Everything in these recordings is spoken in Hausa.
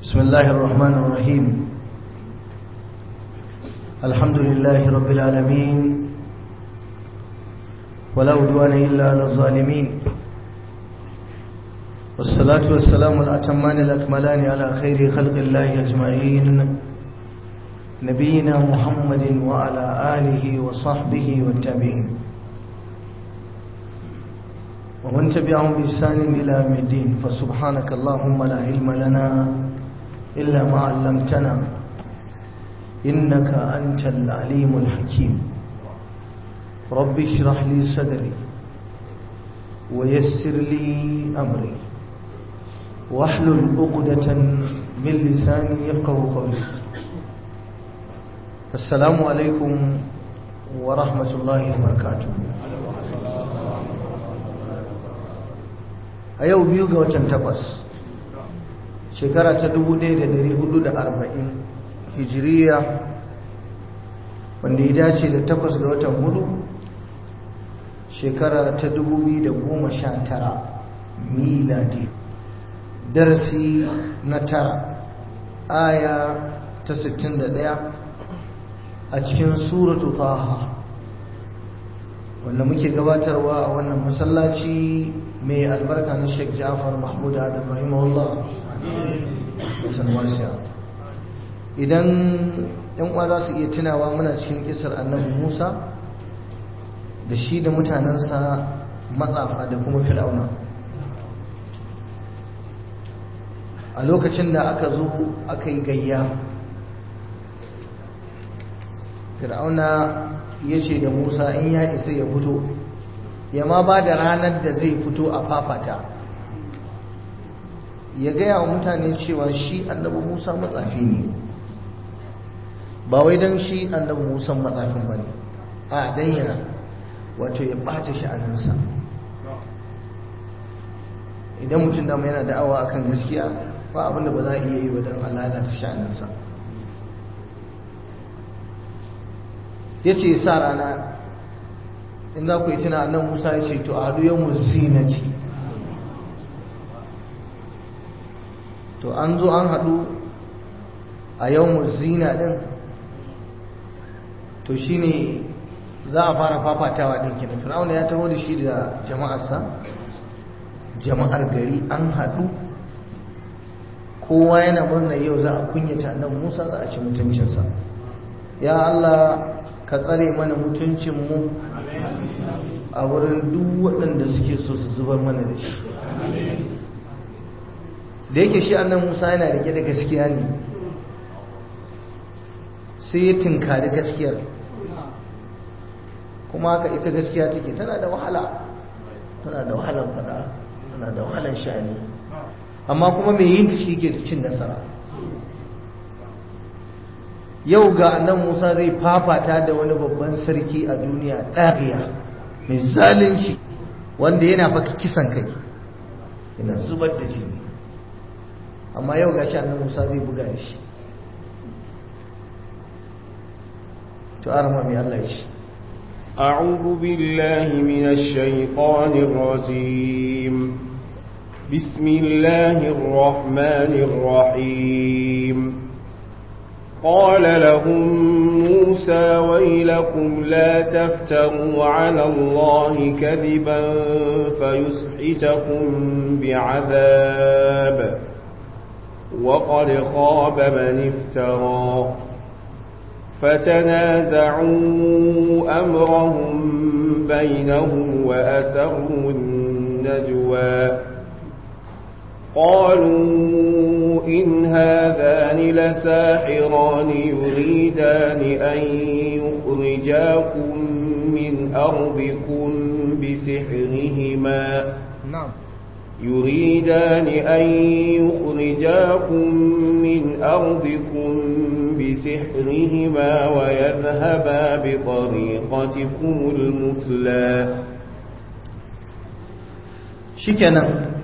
بسم الله الرحمن الرحيم الحمد لله رب العالمين ولا عدوان إلا على الظالمين والصلاة والسلام الأتمان الأكملان على خير خلق الله أجمعين نبينا محمد وعلى آله وصحبه والتابعين ومن تبعهم بإحسان إلى يوم الدين فسبحانك اللهم لا علم لنا إلا ما علمتنا إنك أنت العليم الحكيم رب اشرح لي صدري ويسر لي أمري واحلل عقدة من لساني يفقه قولي السلام عليكم ورحمة الله وبركاته a yau biyu ga watan takwas shekara ta 1440 hijiriya wanda ya dace da takwas ga watan hudu shekara ta 2019 miladi darasi na tara aya ta 61 a cikin suratu taha wanda muke gabatarwa a wannan masallaci mai albarka na Sheikh Ja'far Mahmud Adam rahimahullah idan yan uwa za su iya tunawa muna cikin kisar annabi Musa da shi da mutanensa matsafa da kuma fir'auna a lokacin da aka zo aka yi gayya fir'auna ya ce da Musa in ya isa ya fito ya ma ba da ranar da zai fito a fafata ya gaya wa mutane cewa shi annabi musa matsafi ne ba wai don shi annabi musa matsafin ba ne a dan ya wato ya ɓata sha'aninsa idan mutum dama yana da'awa akan gaskiya ba abinda ba za a iya yi wa don lalata sha'aninsa ya ce sa rana in za ku yi tuna nan musa ya ce to a haɗu yau zinati to an zo an haɗu a yau zina ɗin to shi ne za a fara fafatawa ɗin kenan fir'auna ya taho da shi da jama'arsa jama'ar gari an haɗu kowa yana murna yau za a kunyata nan musa za a ci mutuncinsa ya allah ka tsare mana mutuncinmu a wurin duk waɗanda suke so su zubar mana da shi da yake shi annan musa yana rike da gaskiya ne sai ya tinkari gaskiyar kuma haka ita gaskiya take tana da wahala tana da wahalar fada tana da wahalar sha'ani amma kuma mai yin ta shi ke cin nasara yau ga annan musa zai fafata da wani babban sarki a duniya ɗariya mai zalunci wanda yana faka kisan kai yana zubar da jini amma yau ga annan musa zai buga da shi to arama mai Allah shi أعوذ بالله من الشيطان الرجيم بسم الله الرحمن الرحيم قال لهم موسى ويلكم لا تفتروا على الله كذبا فيسحتكم بعذاب وقد خاب من افترى فتنازعوا أمرهم بينهم وأسروا النجوى قالوا إن هذان لساحران يريدان أن يخرجاكم من أرضكم بسحرهما نعم يريدان أن يخرجاكم من أرضكم بسحرهما ويذهبا بطريقتكم المثلى shikenan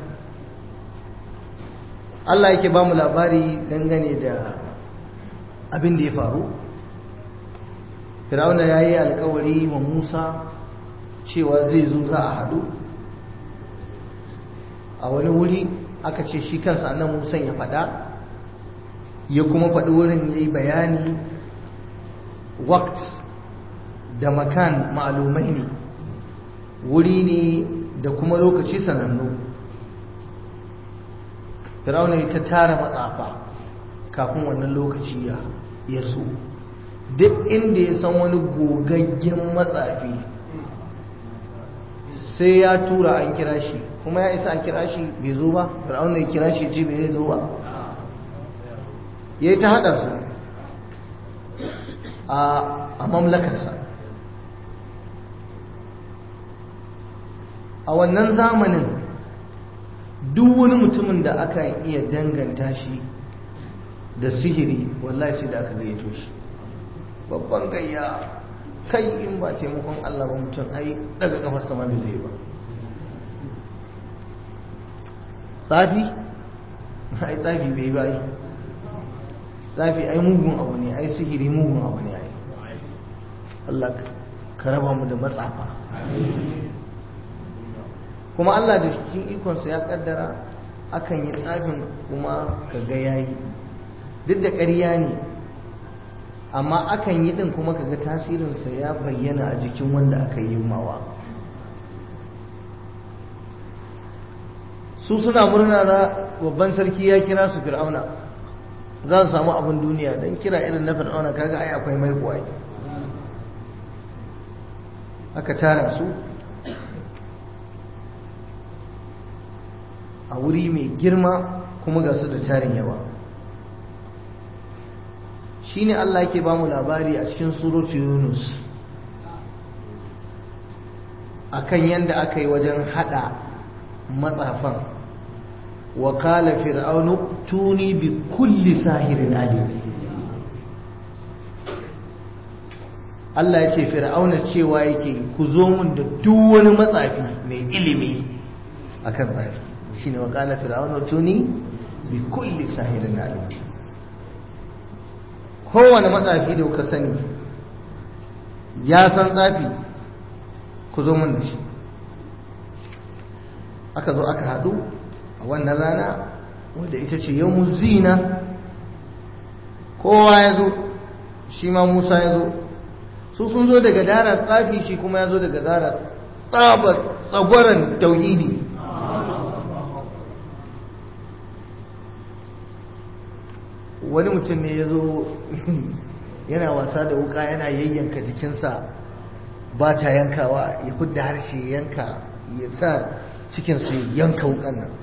Allah yake ba mu labari dangane da abin da ya faru Firawuna ya yi alkawari wa Musa cewa zai zo za a haɗu a wani wuri aka ce shi kansa annan musan ya faɗa ya kuma faɗi wurin ya yi bayani wakt da makan ma'alumai ne wuri ne da kuma lokaci sanannu Fir'auna ya ta tara matsafa kafin wannan lokaci ya so duk inda ya san wani gogaggen matsafi sai ya tura an kira shi kuma ya isa a kira shi bai zo ba fir'auna ya kira shi ce bai zo ba ya yi ta haɗa su a mamlakarsa a wannan zamanin duk wani mutumin da aka iya danganta shi da sihiri wallahi sai da aka gayyato shi babban gayya kai in ba taimakon Allah ba mutum ai daga kafar sama bai zai ba tsafi ai tsafi bai ba ai tsafi ai mugun abu ne ai sihiri mugun abu ne ai Allah ka raba mu da matsafa kuma Allah da cikin ikonsa ya kaddara akan yi tsafin kuma ka ga yayi duk da ƙarya ne amma akan yi din kuma kaga tasirinsa ya bayyana a jikin wanda aka yi mawa su suna murna za babban sarki ya kira su fir'auna za su samu abin duniya don kira irin na fir'auna kaga ai akwai mai kuwa aka tara su a wuri mai girma kuma ga su da tarin yawa shine Allah yake ba mu labari a cikin suratu Yunus akan yanda aka yi wajen hada matsafan wa qala fir'aunu tuni bi kulli sahirin alim Allah ya ce fir'auna cewa yake ku zo mun da duk wani matsafi mai ilimi akan tsafi shine wa qala fir'aunu tuni bi kulli sahirin alim kowane matsafi da kuka sani ya san tsafi ku zo mun da shi aka zo aka haɗu a wannan rana wadda ita ce yau zina kowa ya zo shi ma musa ya zo su sun zo daga darar tsafi shi kuma ya zo daga darar tsabar tsagwaron tauhidi wani mutum ne ya zo yana wasa da wuka yana yayyanka jikinsa ba ta yankawa ya hudda harshe yanka ya sa cikinsu yanka wukan nan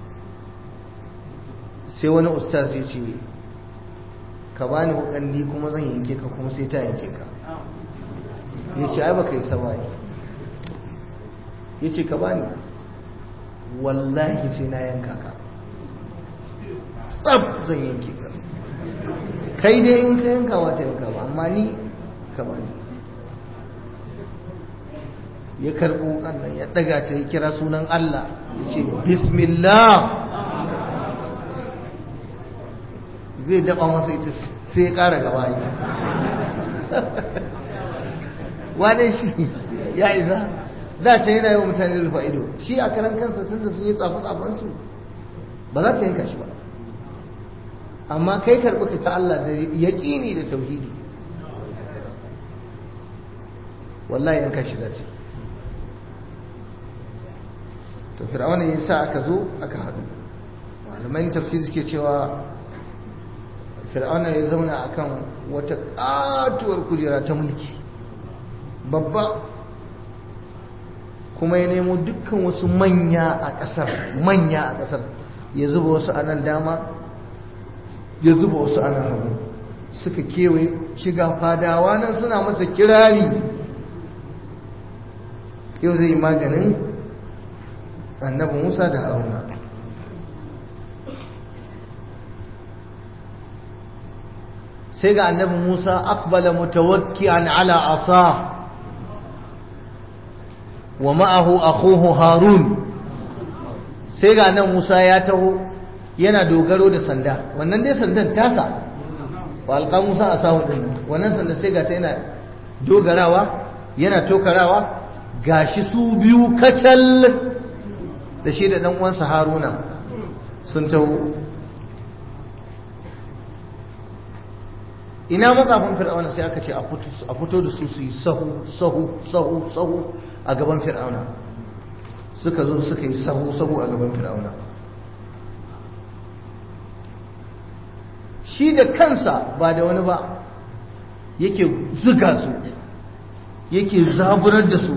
sai wani ustaz ya ce ka bani wukan ni kuma zan yanke ka kuma sai ta yanke ka ya ce ai baka yi sama ya ce ka bani wallahi sai na yanka ka tsab zan yanke ka kai dai in ka yanka wata yanka ba amma ni ka bani ya karɓo wukan nan ya ɗaga ta ya kira sunan Allah ya ce bismillah zai daɓa masa ita sai ya ƙara gaba yi wane shi ya isa da ce yana yi wa mutane rufa ido shi a karan kansa tun da sun yi tsafe-tsafensu ba za ta yanka shi ba amma kai karɓi ka ta Allah da yaƙini da tauhidi wallahi yanka shi za ta to fir'auna ya sa aka zo aka haɗu malaman tafsir suke cewa fir'auna ya zauna akan wata ƙatuwar kujera ta mulki babba kuma ya nemo dukkan wasu manya a ƙasar manya a ƙasar ya zuba wasu a nan dama ya zuba wasu a nan hagu suka kewaye shiga fadawa nan suna masa kirari yau zai yi maganin annabi musa da haruna sai ga annabi musa akbala mutawakki'an ala asa wa ma'ahu akhuhu harun sai ga nan musa ya taho yana dogaro da sanda wannan dai sandan tasa wa alqa musa asahu din wannan sanda sai ga ta yana dogarawa yana tokarawa gashi su biyu kacal da shi da ɗan uwansa haruna sun taho ina matsafin fir'auna sai aka ce a fito da su su yi sahu sahu sahu sahu a gaban fir'auna suka zo suka yi sahu sahu a gaban fir'auna shi da kansa ba da wani ba yake zuga su yake zaburar da su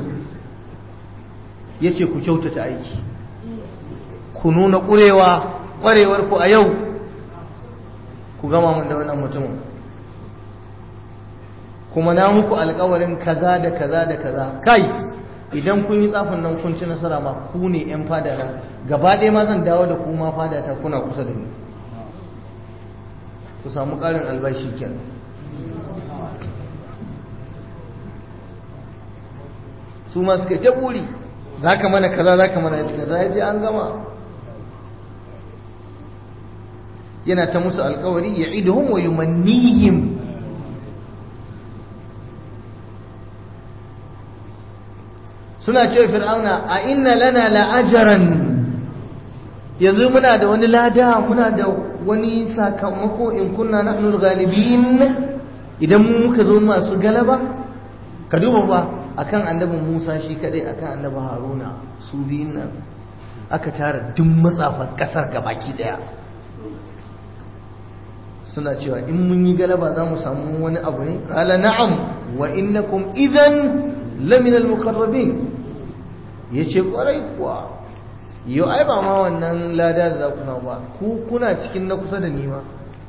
yace ku kyautata aiki ku nuna ƙurewa ƙwarewar ku a yau ku gama mun da wannan mutumin kuma na muku alkawarin kaza da kaza da kaza kai idan kun yi tsafin nan kun ci nasara ma ku ne yan fada na gaba ɗaya ma zan dawo da ku ma fada ta kuna kusa da ni ku samu ƙarin albashi kenan su ma suka ta buri za ka mana kaza za ka mana kaza ya ce an gama yana ta musu alkawari ya iduhum wa yumannihim suna ce fir'auna a inna lana la'ajaran yanzu muna da wani lada muna da wani sakamako in kunna nahnu ghalibin idan mu muka zo masu galaba ka duba ba akan annabi Musa shi kadai akan annabi Haruna su biyun nan aka tara duk matsafan kasar gabaki daya suna cewa in mun yi galaba za mu samu wani abu ne qala na'am wa innakum idan lamin al-muqarrabin yace kwarai kuwa yau ai ba ma wannan lada da za ku na ba ku kuna cikin na kusa da ni ma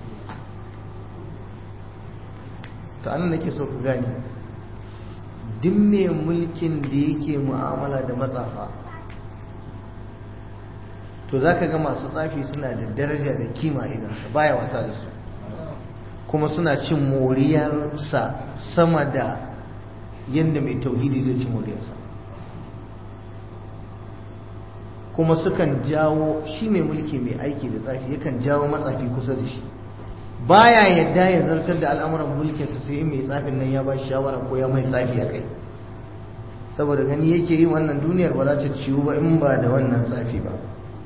to anan nake so ku gane duk mai mulkin da yake mu'amala da matsafa to za ka ga masu tsafi suna da daraja da kima idansa baya wasa da su kuma suna cin moriyarsa sama da yadda mai tauhidi zai ci moriyarsa kuma sukan jawo shi mai mulki mai aiki da tsafi yakan jawo matsafi kusa da shi baya yadda ya zartar da al'amuran mulkinsa sai mai tsafin nan ya ba shi shawara ko ya mai tsafi a kai saboda gani yake yi wannan duniyar ba za ta ciwu ba in ba da wannan tsafi ba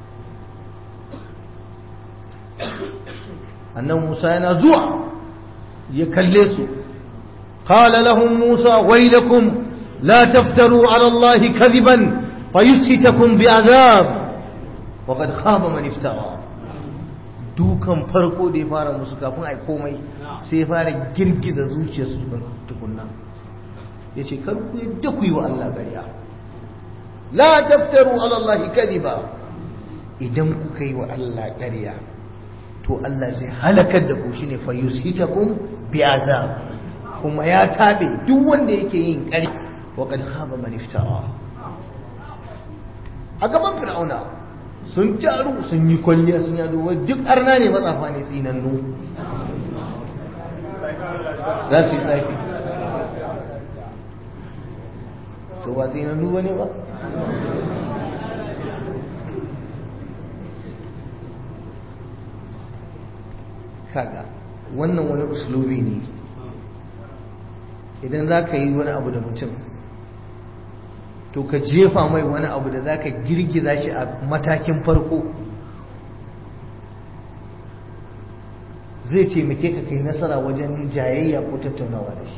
annan musa yana zuwa ya kalle su قال لهم موسى ويلكم لا تفتروا على الله كذبا فيسحتكم بعذاب وقد خاب من افترى dukan farko da ya fara musu kafin ai komai sai ya fara girgiza zuciyarsu tukunna ya ce kar ku yadda ku yi wa Allah ƙarya la taftaru ala Allah kadiba idan kuka yi wa Allah ƙarya to Allah zai halakar da ku shine fa yushitakum bi azab kuma ya tabe duk wanda yake yin ƙarya wa qad khaba man iftara a gaban fir'auna sun taru sun yi kwalliya sun yado duk arna ne matsafa ne tsinannu za su yi tsafi to ba tsinannu ba ne ba kaga wannan wani uslubi ne idan za ka yi wani abu da mutum to ka jefa mai wani abu da za ka girgiza shi a matakin farko zai taimake ka kai nasara wajen jayayya ko tattaunawa da shi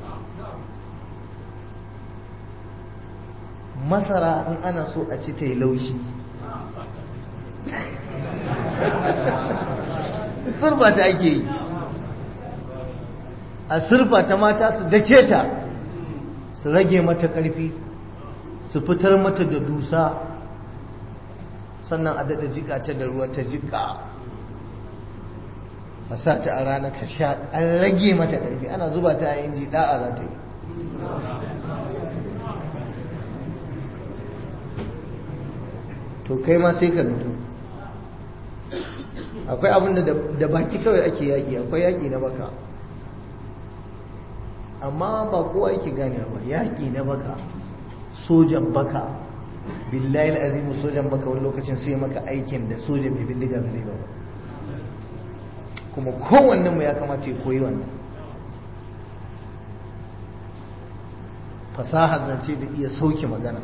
masara in ana so a ci ta yi laushi surfa ta ake yi a surfa ta mata su dake ta su rage mata ƙarfi su fitar mata da dusa sannan a daɗa jika ta da ruwa ta jika a sa ta a rana ta sha an rage mata ƙarfi ana zuba ta a inji ɗa'a za ta yi to kai ma sai ka nutu akwai abin da baki kawai ake yaƙi akwai yaƙi na baka amma ba kowa yake gane ba yaƙi na baka sojan baka billahi azimu sojan baka wani lokacin sai maka aikin da sojan mai bindiga ba zai ba kuma kowannen mu ya kamata ya koyi wannan fasahar zance da iya sauke magana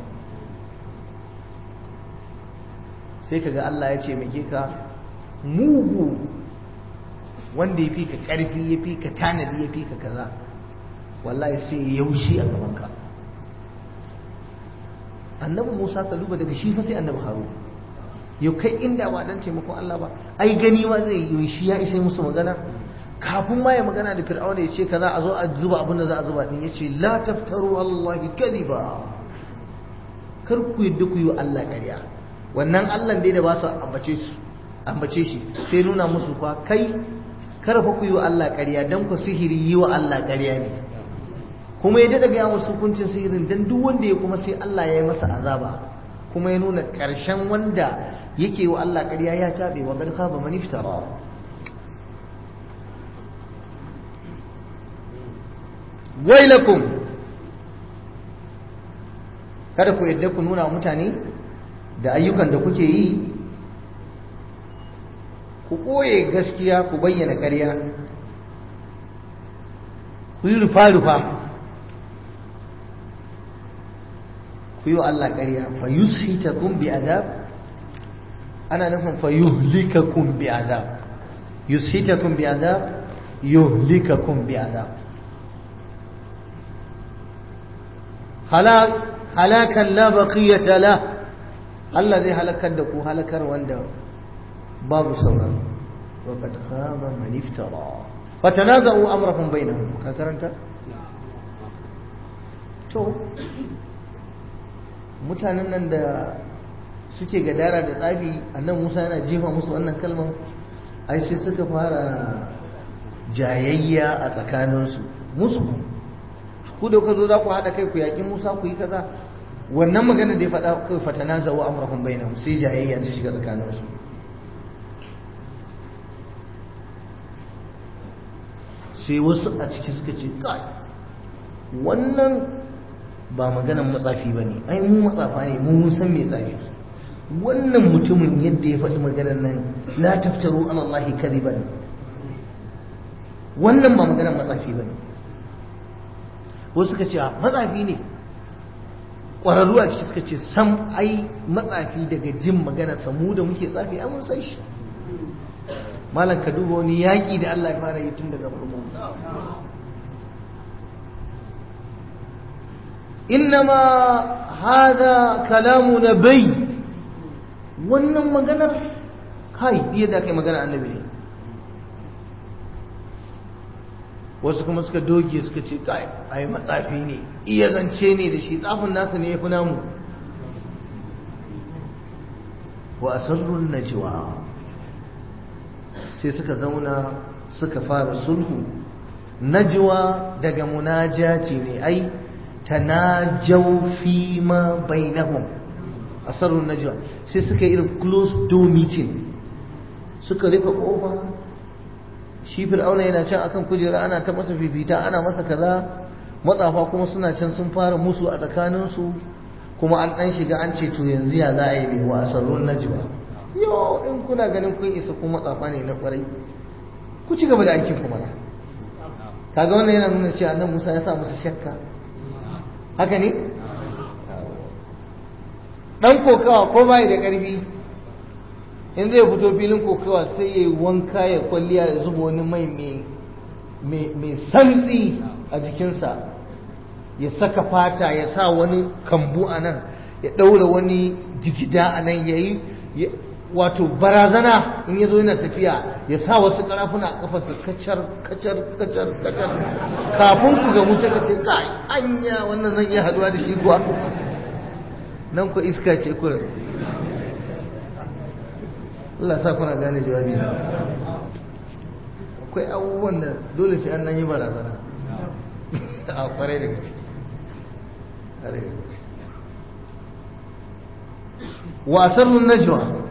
sai kaga Allah ya ce muke ka mugu wanda ya fi ka ƙarfi ya fi ka tanadi ya fi ka kaza wallahi sai yaushi a gabanka annabi musa ka duba daga shi fa sai annabi haru yau kai inda ba dan taimakon allah ba ai gani ma zai yi shi ya isa musu magana kafin ma ya magana da fir'auna ya ce kaza a zo a zuba abin da za a zuba din ya ce la taftaru allahi kadiba kar ku yadda ku yi wa allah ƙarya wannan allah dai da ba su ambace su ambace shi sai nuna musu fa kai kar fa ku yi wa allah ƙarya dan ku sihiri yi wa allah ƙarya ne kuma ya daɗa gaya musu hukuncin sihirin dan duk wanda ya kuma sai allah ya yi masa azaba kuma ya nuna ƙarshen wanda yake wa allah ƙarya ya taɓe wa garka ba maniftara wailakum kada ku yadda ku nuna mutane da ayyukan da kuke yi ku ɓoye gaskiya ku bayyana ƙarya ku yi rufa-rufa ku yi wa Allah ƙarya fa yushitakum bi azab ana nufin fa yuhlikakum bi azab yushitakum bi azab yuhlikakum bi azab halakan la baqiyata la Allah zai halakar da ku halakar wanda babu sauran wa qad khaba man iftara fatanaza'u amrahum bainahum ka karanta to mutanen nan da suke gadara da tsafi annan Musa yana jefa musu wannan kalmar ai sai suka fara jayayya a tsakaninsu musu ku da kuka zo za ku haɗa kai ku yaƙi Musa ku yi kaza wannan magana da ya faɗa kai fatana zawo amrahum bainahum sai jayayya ta shiga tsakaninsu sai wasu a ciki suka ce kai wannan ba maganan matsafi ba ne ai mu matsafa ne mu mun san me tsafi wannan mutumin yadda ya faɗi maganar nan la taftaru ala Allah kadiban wannan ba maganan matsafi ba ne wasu suka ce matsafi ne ƙwararru a ciki suka ce sam ai matsafi daga jin magana samu da muke tsafi ai mun san shi malam ka duba wani yaƙi da Allah ya fara yi tun daga farko innama hada kalamu na bai wannan maganar kai iya da kai magana annabi ne wasu kuma suka doge suka ce kai ai matsafi ne iya zance ne da shi tsafin nasa ne ya fi namu wa asarrun najwa sai suka zauna suka fara sulhu najwa daga munajati ne ai tanajaw fi ma bainahum asarrun najwa sai suka yi irin close door meeting suka rufe kofa shi fir'auna yana can akan kujera ana ta masa fifita ana masa kaza matsafa kuma suna can sun fara musu a tsakaninsu kuma an dan shiga an ce to yanzu ya za a yi mai wa asarrun najwa yo in kuna ganin kun isa kuma matsafa ne na kwarai ku ci gaba da aikin kuma kaga wannan yana nuna cewa annabi Musa ya sa musu shakka haka ne dan kokawa ko bai da karfi in zai fito filin kokawa sai ya yi wanka ya kwalliya ya zuba wani mai mai santsi a jikinsa ya saka fata ya sa wani kambu a nan ya ɗaura wani jigida a nan ya yi wato barazana in ya zo yana tafiya ya sa wasu karafuna a kafarsa kacar kacar kacar kacar kafin ku gamu sai ka ce kai anya wannan zan iya haduwa da shi kuwa nan ku iska ce kurin Allah sa kuna gane jawabi na akwai abubuwan da dole sai an nan yi barazana a kwarai da gaske wa asarrun najwa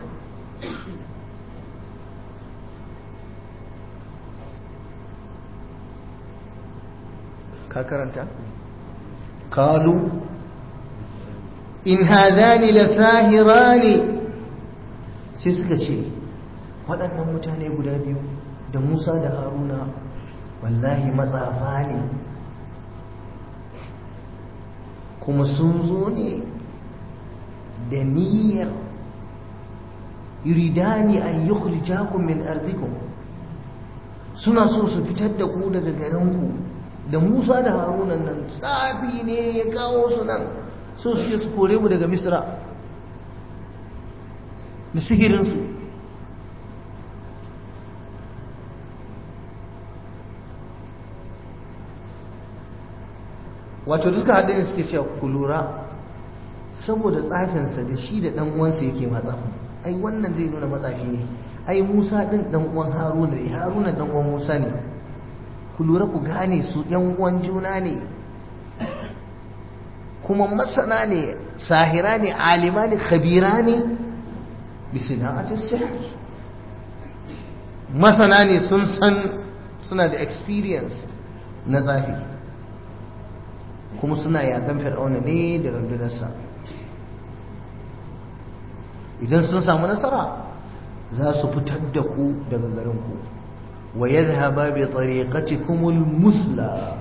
ka karanta qalu in hadani lasahirani sai suka ce waɗannan mutane guda biyu da Musa da Haruna wallahi matsafa ne kuma sun zo ne da niyyar yuridani an yukhrijakum min ardikum suna so su fitar da ku daga garinku da musa da haruna nan tsafi ne ya kawo su nan so suke su kore mu daga misra da sihirinsu wato duka haɗin suke cewa ku lura saboda tsafinsa da shi da ɗan uwansa yake matsafi ai wannan zai nuna matsafi ne ai musa ɗin ɗan uwan haruna ne haruna ɗan uwan musa ne ku lura ku gane su ɗan uwan juna ne kuma masana ne sahira ne alima ne khabira ne bisana'atin sihr masana ne sun san suna da experience na tsafi kuma suna yakan fir'auna ne da rundunarsa idan sun samu nasara za su fitar da ku daga garinku wa yadhhaba bi tariqatikumul musla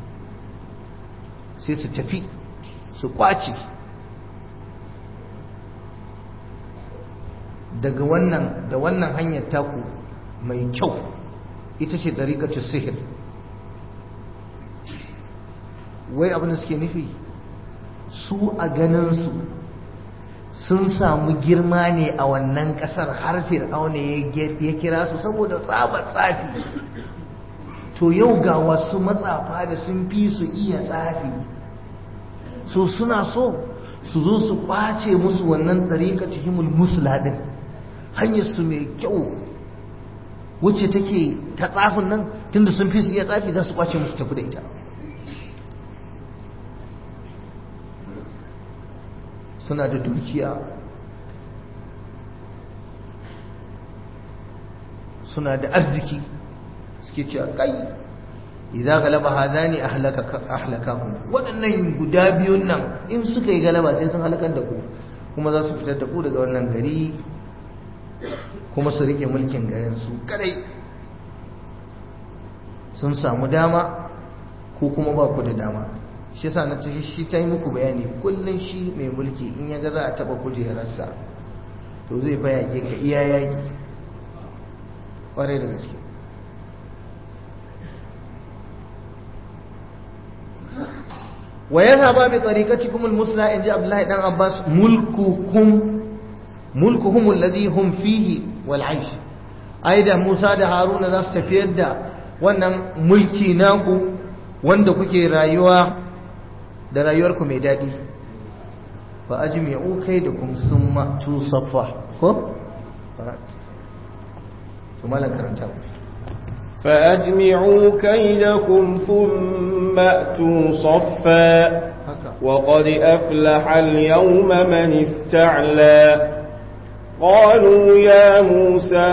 sai su tafi su kwaci daga wannan da wannan hanyar taku mai kyau ita ce tariqatus sihir wai abin da suke nufi su a ganinsu sun samu girma ne a wannan kasar har fir'auna ya kira su saboda tsabar tsafi to yau ga wasu matsafa da sun fi su iya tsafi so suna so su zo su kwace musu wannan ɗariƙa cikin musula ɗin hanyar su mai kyau wacce take ta tsafin nan tunda sun fi su iya tsafi za su kwace musu tafi da ita suna da dukiya suna da arziki suke cewa kai idza galaba hadani ahlaka ahlakakum waɗannan guda biyun nan in suka yi galaba sai sun halakar da ku kuma za su fitar da ku daga wannan gari kuma su rike mulkin garin su kadai sun samu dama ko kuma ba ku da dama shi yasa na ce shi ta yi muku bayani kullum shi mai mulki in ya ga za a taba kujerarsa to zai fa yaƙe ka iya yaƙi ƙwarai da gaske wa yadhhaba bi tariqatikum al-musla in ji Abdullahi dan Abbas mulkukum mulkuhum alladhi hum fihi wal aish aida Musa da Haruna za su tafiyar da wannan mulki naku wanda kuke rayuwa da rayuwarku mai daɗi fa ajmi'u kaidakum summa tusaffa ko to malan karanta فأجمعوا كيدكم ثم أتوا صفا وقد أفلح اليوم من استعلى قالوا يا موسى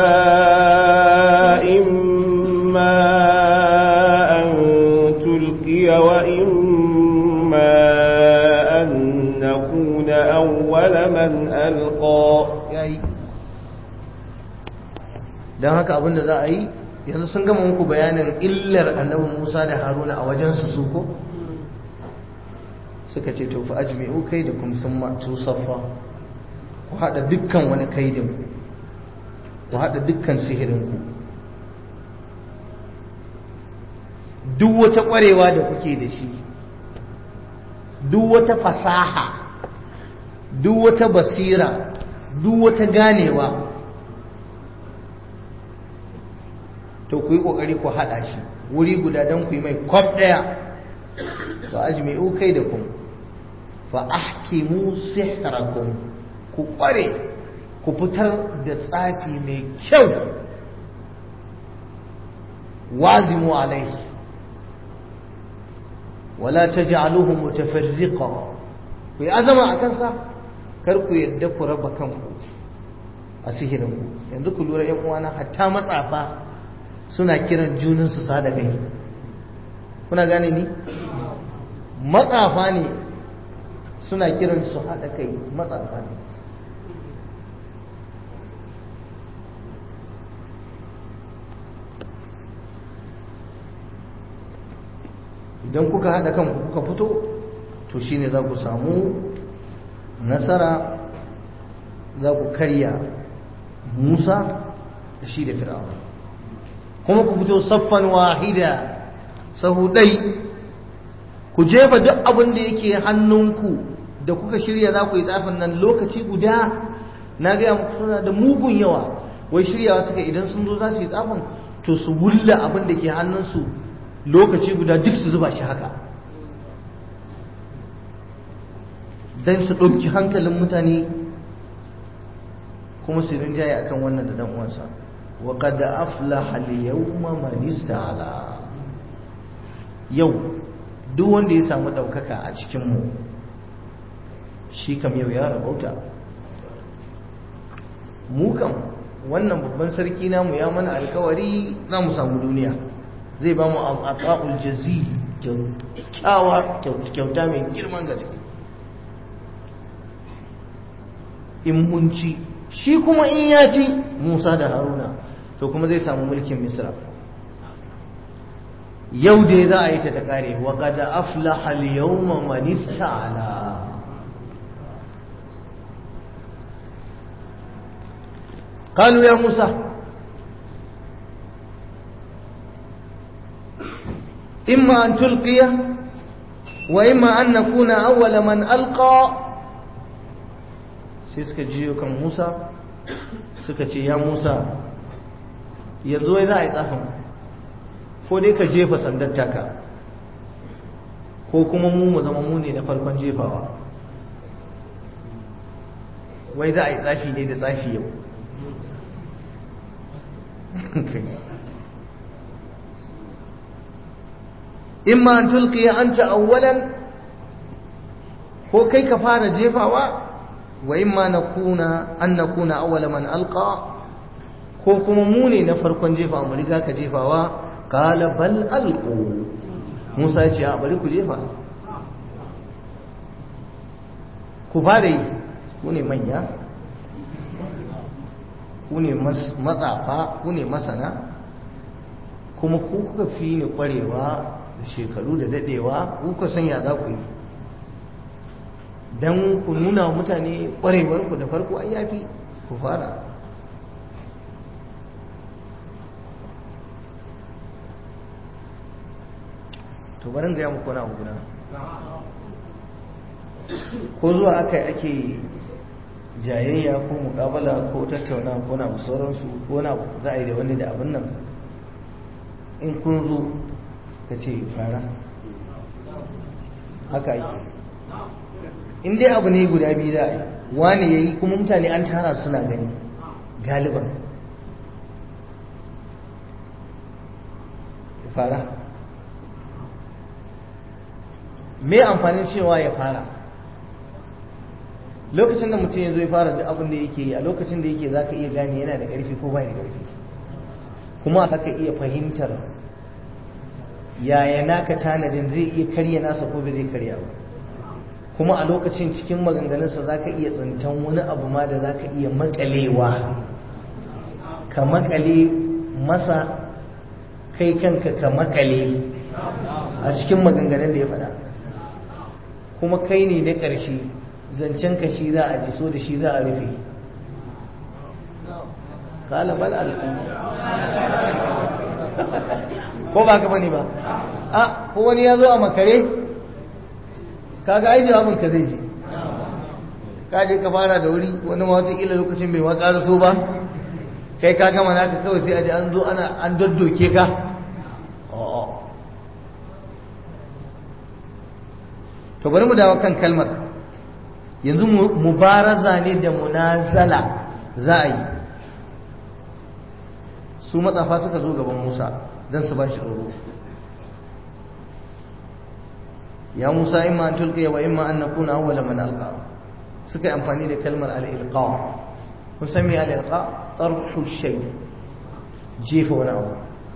إما أن تلقي وإما أن نكون أول من ألقى don haka abinda za a yi yanzu sun gama muku bayanin illar annabi Musa da Haruna a wajensu su ko suka ce to fa ajmi'u kaidakum thumma tusaffa ku hada dukkan wani kaidin ku hada dukkan sihirin ku duk wata kwarewa da kuke da shi duk wata fasaha duk wata basira duk wata ganewa to ku yi ƙoƙari ku haɗa shi wuri guda don ku yi mai kwaf ɗaya fa ajmi'u kai da kun fa ahkimu sihrakum ku ƙware ku fitar da tsafi mai kyau wazimu alaihi wala taj'aluhu mutafarriqa ku yi azama a kansa kar ku yadda ku raba kanku a sihirinku yanzu ku lura yan uwana hatta matsafa suna kiran junansu sada kai kuna gane ni matsafa ne suna kiran su haɗa kai matsafa ne idan kuka haɗa kanku kuka fito to shine za ku samu nasara za ku karya musa da shi da fir'auna kuma ku fito saffan wahida sahudai ku jefa duk abin da yake hannunku da kuka shirya za ku yi tsafin nan lokaci guda na gaya muku suna da mugun yawa wai shiryawa suka idan sun zo za su yi tsafin to su wulla abin da ke hannunsu lokaci guda duk su zuba shi haka don su ɗauki hankalin mutane kuma su rinjaye akan wannan da dan uwansa wa qad aflaha al-yawma man ista'ala yau duk wanda ya samu daukaka a cikin mu shi kam yau ya rabauta mu kam wannan babban sarki namu ya mana alkawari za mu samu duniya zai ba mu ata'ul jazil kyauta mai girman gaske in mun ci shi kuma in ya ci Musa da Haruna to kuma zai samu mulkin Misra yau dai za a yi ta ta kare wa qad aflaha al-yawma man ista'ala قالوا يا موسى إما أن تلقي وإما أن نكون أول من ألقى sai suka jiyo kan Musa suka ce ya Musa yanzu wai za a yi tsafin ko dai ka jefa sandar taka ko kuma mu mu zama mu ne na farkon jefawa wai za a yi tsafi ne da tsafi yau imma an tulqiya anta awwalan ko kai ka fara jefawa wa imma nakuna an nakuna awwala man alqa ko kuma mu ne na farkon jefa mu riga ka jefawa qala bal alqu Musa ya ce a bari ku jefa ku fara yi ku ne manya ku ne matsafa ku ne masana kuma ku kuka fi ni kwarewa da shekaru da dadewa ku kuka sanya za ku yi don ku nuna wa mutane ƙwarewarku da farko an yafi ku fara to barin gaya muku wani abu guda ko zuwa aka ake jayayya ko mukabala ko tattauna ko na sauransu ko na za a yi da wani da abin nan in kun zo ka ce fara haka ake in dai abu ne guda biyu za a yi wani ya yi kuma mutane an tara suna gani galiban fara me amfanin cewa ya fara lokacin da mutum ya zo ya fara duk abin da yake yi a lokacin da yake za ka iya gane yana da ƙarfi ko bai da ƙarfi kuma haka iya fahimtar yaya naka tanadin zai iya karya nasa ko bai zai karya ba kuma a lokacin cikin maganganunsa za ka iya tsintan wani abu ma da za ka iya makalewa ka makale masa kai kanka ka makale a cikin maganganun da ya faɗa kuma kai ne na ƙarshe zancen ka shi za a ji so da shi za a rufe kala bal alƙu ko ba ka bane ba a ko wani ya zo a makare kaga ai jawabin ka zai ji ka je ka fara da wuri wani ma wataƙila lokacin bai ma ƙara so ba kai ka gama naka kawai sai a ji an zo ana an daddoke ka to bari mu dawo kan kalmar yanzu mubaraza ne da munazala za a yi su matsafa suka zo gaban musa don su ba shi tsoro ya musa imma an tulqiya wa imma an nakuna awwala man alqa suka yi amfani da kalmar al-ilqa kun san me al-ilqa tarhu shay jefa wani abu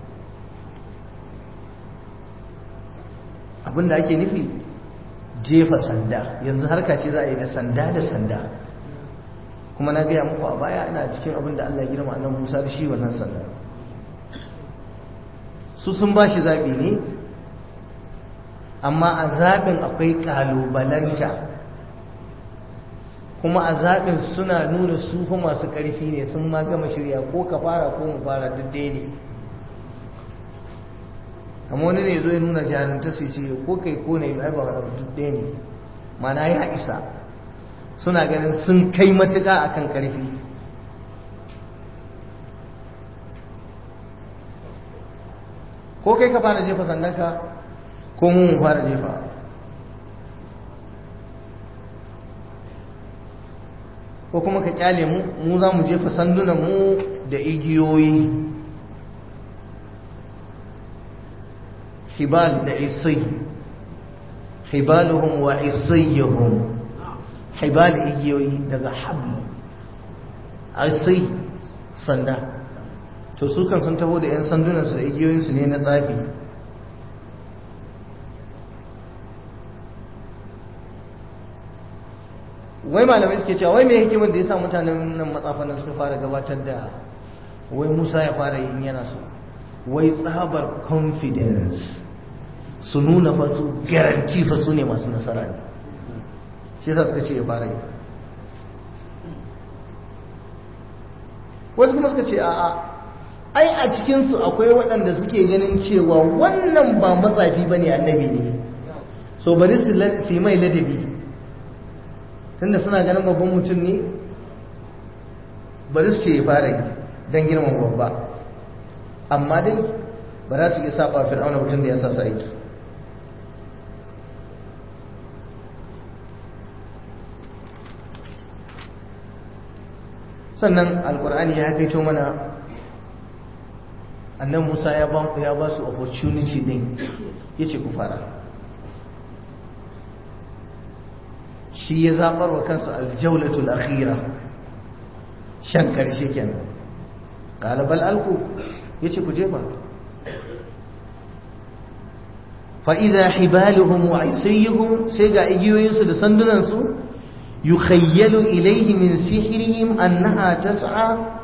abinda ake nufi jefa sanda yanzu harka ce za a yi da sanda da sanda kuma na gaya muku a baya ina cikin abin da Allah ya girma annabi Musa da shi wannan sanda su sun ba shi zaɓi ne amma a zaɓin akwai ƙalubalanta kuma a zaɓin suna nuna su fa masu ƙarfi ne sun ma gama shirya ko ka fara ko mu fara duk ɗaya ne amma wani ne zo ya nuna jarumta sai ce ko kai ko ne ai ba wani duk ɗaya ne mana ya isa suna ganin sun kai matuƙa akan ƙarfi ko kai ka fara jefa sandanka ko mu mu fara jefa ko kuma ka kyale mu mu za mu jefa sandunan mu da igiyoyi hibal da isai hibaluhum wa isayyuhum hibal igiyoyi daga habl isai sanda to su kan sun taho da 'yan sandunansu da igiyoyinsu ne na tsafi wai malamai suke cewa wai mai hikimar da ya sa mutanen nan matsafanan suka fara gabatar da wai musa ya fara yin yana so wai tsabar confidence su nuna fa su garanti fa su ne masu nasara ne shi yasa suka ce ya fara yi wasu kuma suka ce a'a ai a cikinsu akwai waɗanda suke ganin cewa wannan ba matsafi ba ne annabi ne so bari su yi mai ladabi tunda suna ganin babban mutum ne bari su ce ya fara yi don girman babba amma dai ba za su iya saba fir'auna mutum da ya sa su aiki sannan alkur'ani ya fito mana annan musa ya ba ya ba su opportunity din yace ku fara shi ya zabar wa kansa aljawlatul akhira shan karshe kenan qala bal alqu yace ku jefa fa idha hibaluhum wa isayhum sai ga igiyoyinsu da sandunansu yukhayyalu ilayhi min sihrihim annaha tas'a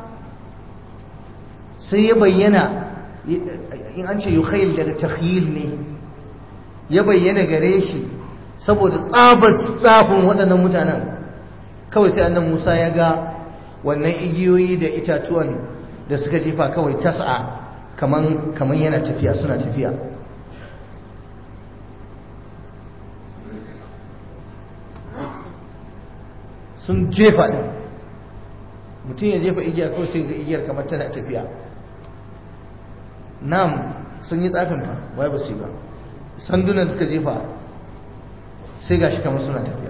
sai ya bayyana in an ce yukhayyal daga takhyil ne ya bayyana gare shi saboda tsabar tsafin waɗannan mutanen kawai sai annan Musa ya ga wannan igiyoyi da itatuwan da suka jefa kawai tas'a kaman kaman yana tafiya suna tafiya sun jefa ɗin mutum ya jefa igiya kawai sai ga igiyar kamar tana tafiya nam sun yi tsafin fa wai ba su yi ba sandunan suka jefa sai gashi kamar suna tafiya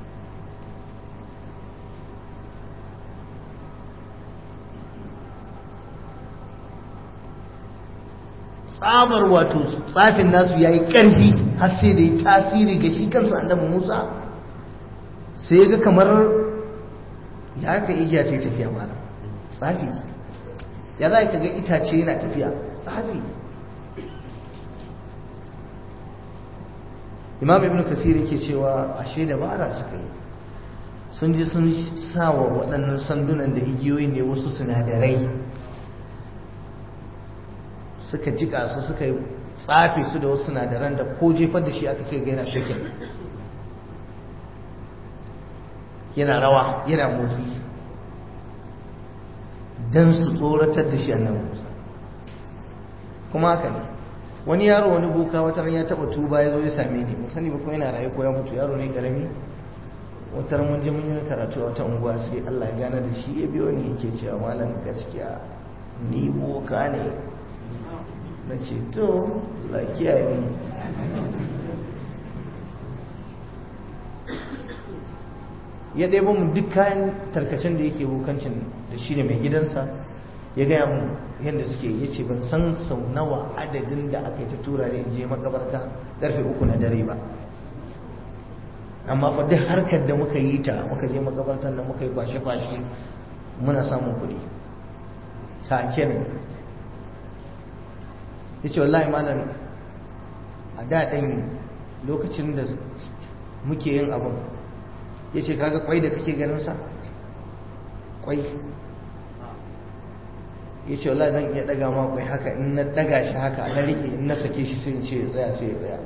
tsabar wato tsafin nasu ya yi ƙarfi har sai da ya tasiri ga shi kansa annabi musa sai ya ga kamar ya ka igiya ta yi tafiya malam tsafi ya za ka ga itace yana tafiya tsafi imam ibn kasir yake cewa ashe dabara suka yi sun ji sun sa wa waɗannan sandunan da igiyoyi ne wasu sinadarai suka jika su suka yi tsafe su da wasu sinadaran da ko jefar da shi aka ce ga yana shakin yana rawa yana motsi don su tsoratar da shi annabi Musa kuma haka ne wani yaro wani boka wata ran ya taba tuba ya zo ya same ni sani ba kuma yana raye ko ya mutu yaro ne karami wata ran mun je mun yi karatu a wata unguwa sai Allah ya gane da shi ya biyo ni yake cewa malam gaskiya ni boka ne na ce to la kiyaye ni ya ɗaya mu duk kayan tarkacen da yake bukancin da shi ne mai gidansa ya gaya mu yadda suke ya ce ban san sau nawa adadin da aka yi ta tura ne in je makabarta ƙarfe uku na dare ba amma fa duk harkar da muka yi ta muka je makabartar da muka yi kwashe-kwashe muna samun kuɗi take ne ya ce wallahi malam a daɗin lokacin da muke yin abin ya ce kaga kwai da kake ganinsa kwai ya ce wala zan iya daga ma kwai haka in na daga shi haka na rike in na sake shi sai ce tsaya sai ya tsaya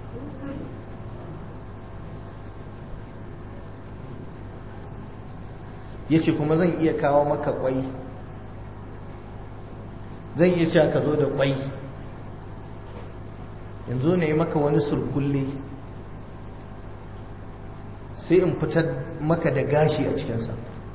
ya ce kuma zan iya kawo maka kwai zan iya cewa ka zo da kwai yanzu ne maka wani surkulle sai in fitar maka da gashi a cikinsa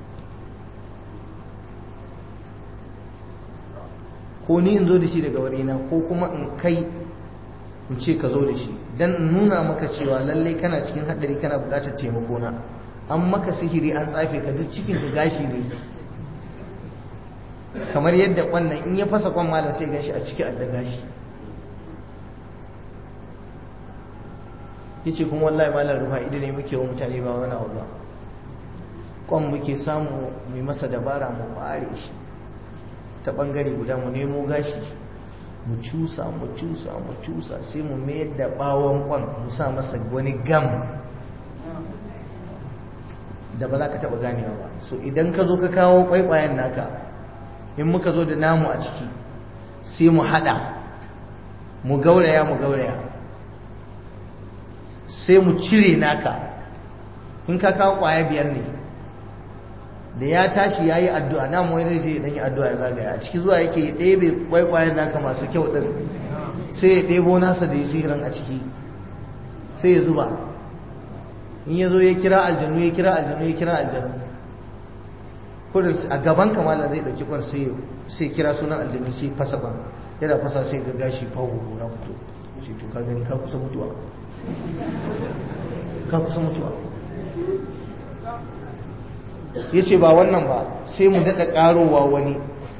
ko ni in zo da shi daga warina ko kuma in kai in ce ka zo da shi don in nuna maka cewa lallai kana cikin haɗari kana buƙatar taimako na an maka sihiri an tsafe ka duk cikin ka gashi ne kamar yadda kwannan in ya fasa kwan malam sai gan shi a ciki a da gashi yace kuma wallahi malam rufa ido ne muke wa mutane ba wani abu ba kwan muke samu mai masa dabara mu bare shi ta bangare guda mu nemo gashi mu cusa mu cusa mu cusa sai mu mayar da bawon kwan mu sa masa wani gam da ba za ka taba ganewa ba so idan ka zo ka kawo kwaikwayen naka in muka zo da namu a ciki sai mu hada mu gauraya mu gauraya sai mu cire naka in ka kawo kwaya biyar ne da ya tashi ya yi addu'a na mu wani zai ɗanyi addu'a ya zagaya a ciki zuwa yake ɗebe kwaikwayen naka masu kyau ɗin sai ya ɗebo nasa da ya sihirin a ciki sai ya zuba in ya zo ya kira aljanu ya kira aljanu ya kira aljanu kudin a gaban kamala zai ɗauki kwan sai kira sunan aljanu sai fasa kwan yana fasa sai ga gashi fawo na fito sai to ka gani ka kusa mutuwa ka kusa mutuwa ya ce ba wannan ba sai mu daɗa ƙarowa wani